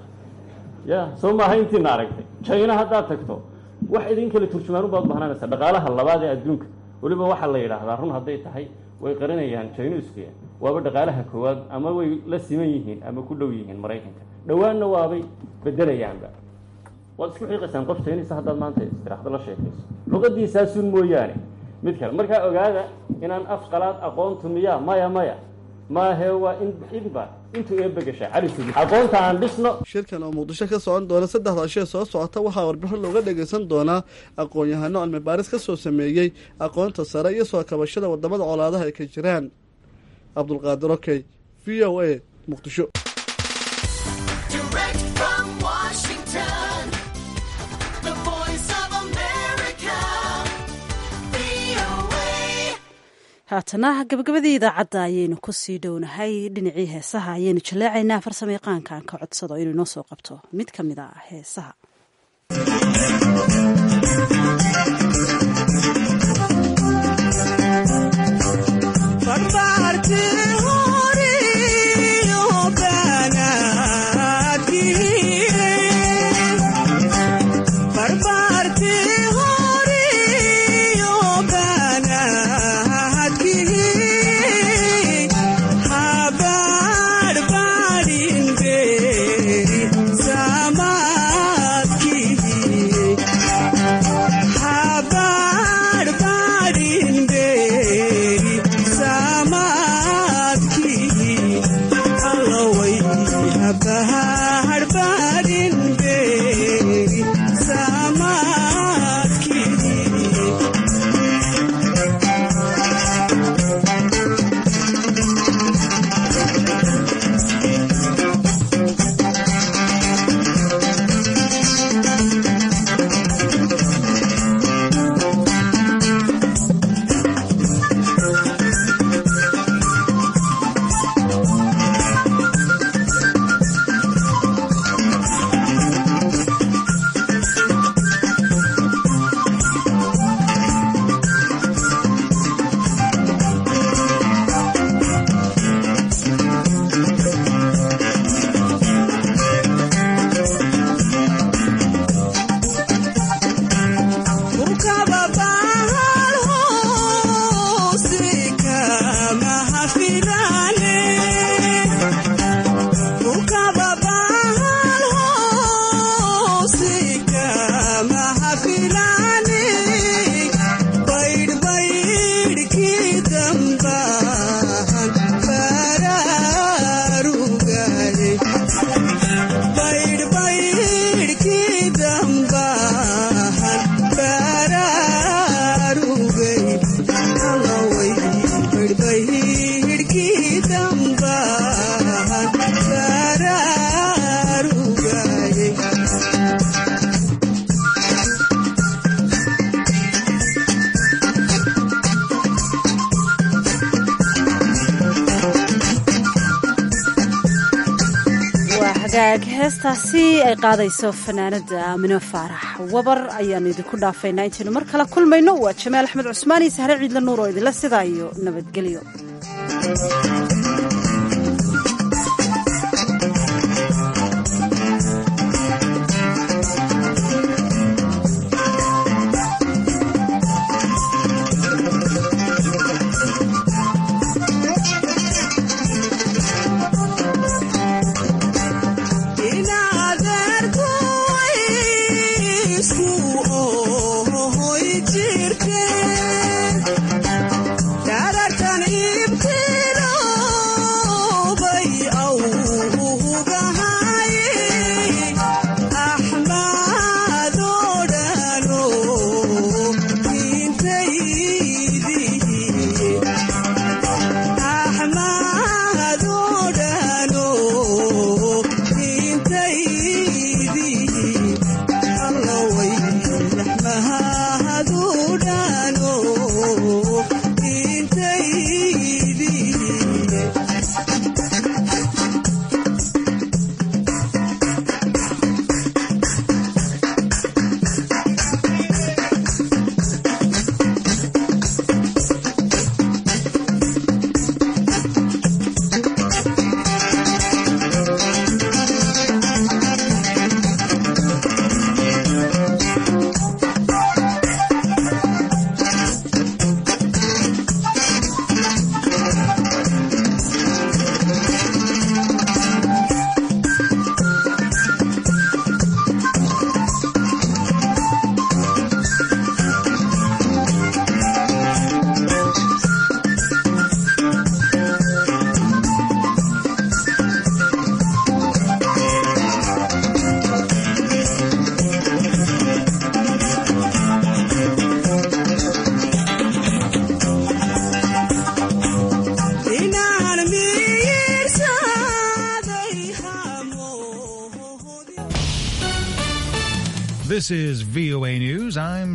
ya soo maaha intiina aragtay jina haddaad tagto wax idin kale turjumaan ubaad bahnaanaysa dhaqaalaha labaad ee adduunka weliba waxaa la yidhaahdaa run hadday tahay way qarinayaan jainuska waaba dhaqaalaha koowaad ama way la siman yihiin ama ku dhow yihiin maraykanka dhowaanna waabay bedelayaanba waad isku xiiqaysaan qof jainisa haddaad maanta istiraxdo la sheekayso luqadiisaasun mooyaane mid kale markaa ogaada inaan af qalaad aqoontu miya maya maya maahe waa inba intuu eebagasha cali sugi aqoonta aan dhisno shirkan oo muqdisho ka socon doona saddexda ashee soo socota waxaa warbixin looga dhagaysan doonaa aqoon-yahano cilmi baaris ka soo sameeyey aqoonta sare iyo soo kabashada wadamada colaadaha ay ka jiraan cabdulqaadir okey v o a muqdisho haatana gabagabadii idaacadda ayaynu kusii dhownahay dhinacii heesaha ayaynu jaleecaynaa farsamo yaqaankan ka codsado inuu inoo soo qabto mid ka mid a heesaha heestaasi ay qaadayso fanaanada amino faarax wabar ayaanu idinku dhaafaynaa intaynu mar kale kulmayno waa jamaal axmed cusmaan iyo sahre ciidla nuur oo idinla sidaa iyo nabadgelyo This is VOA News. I'm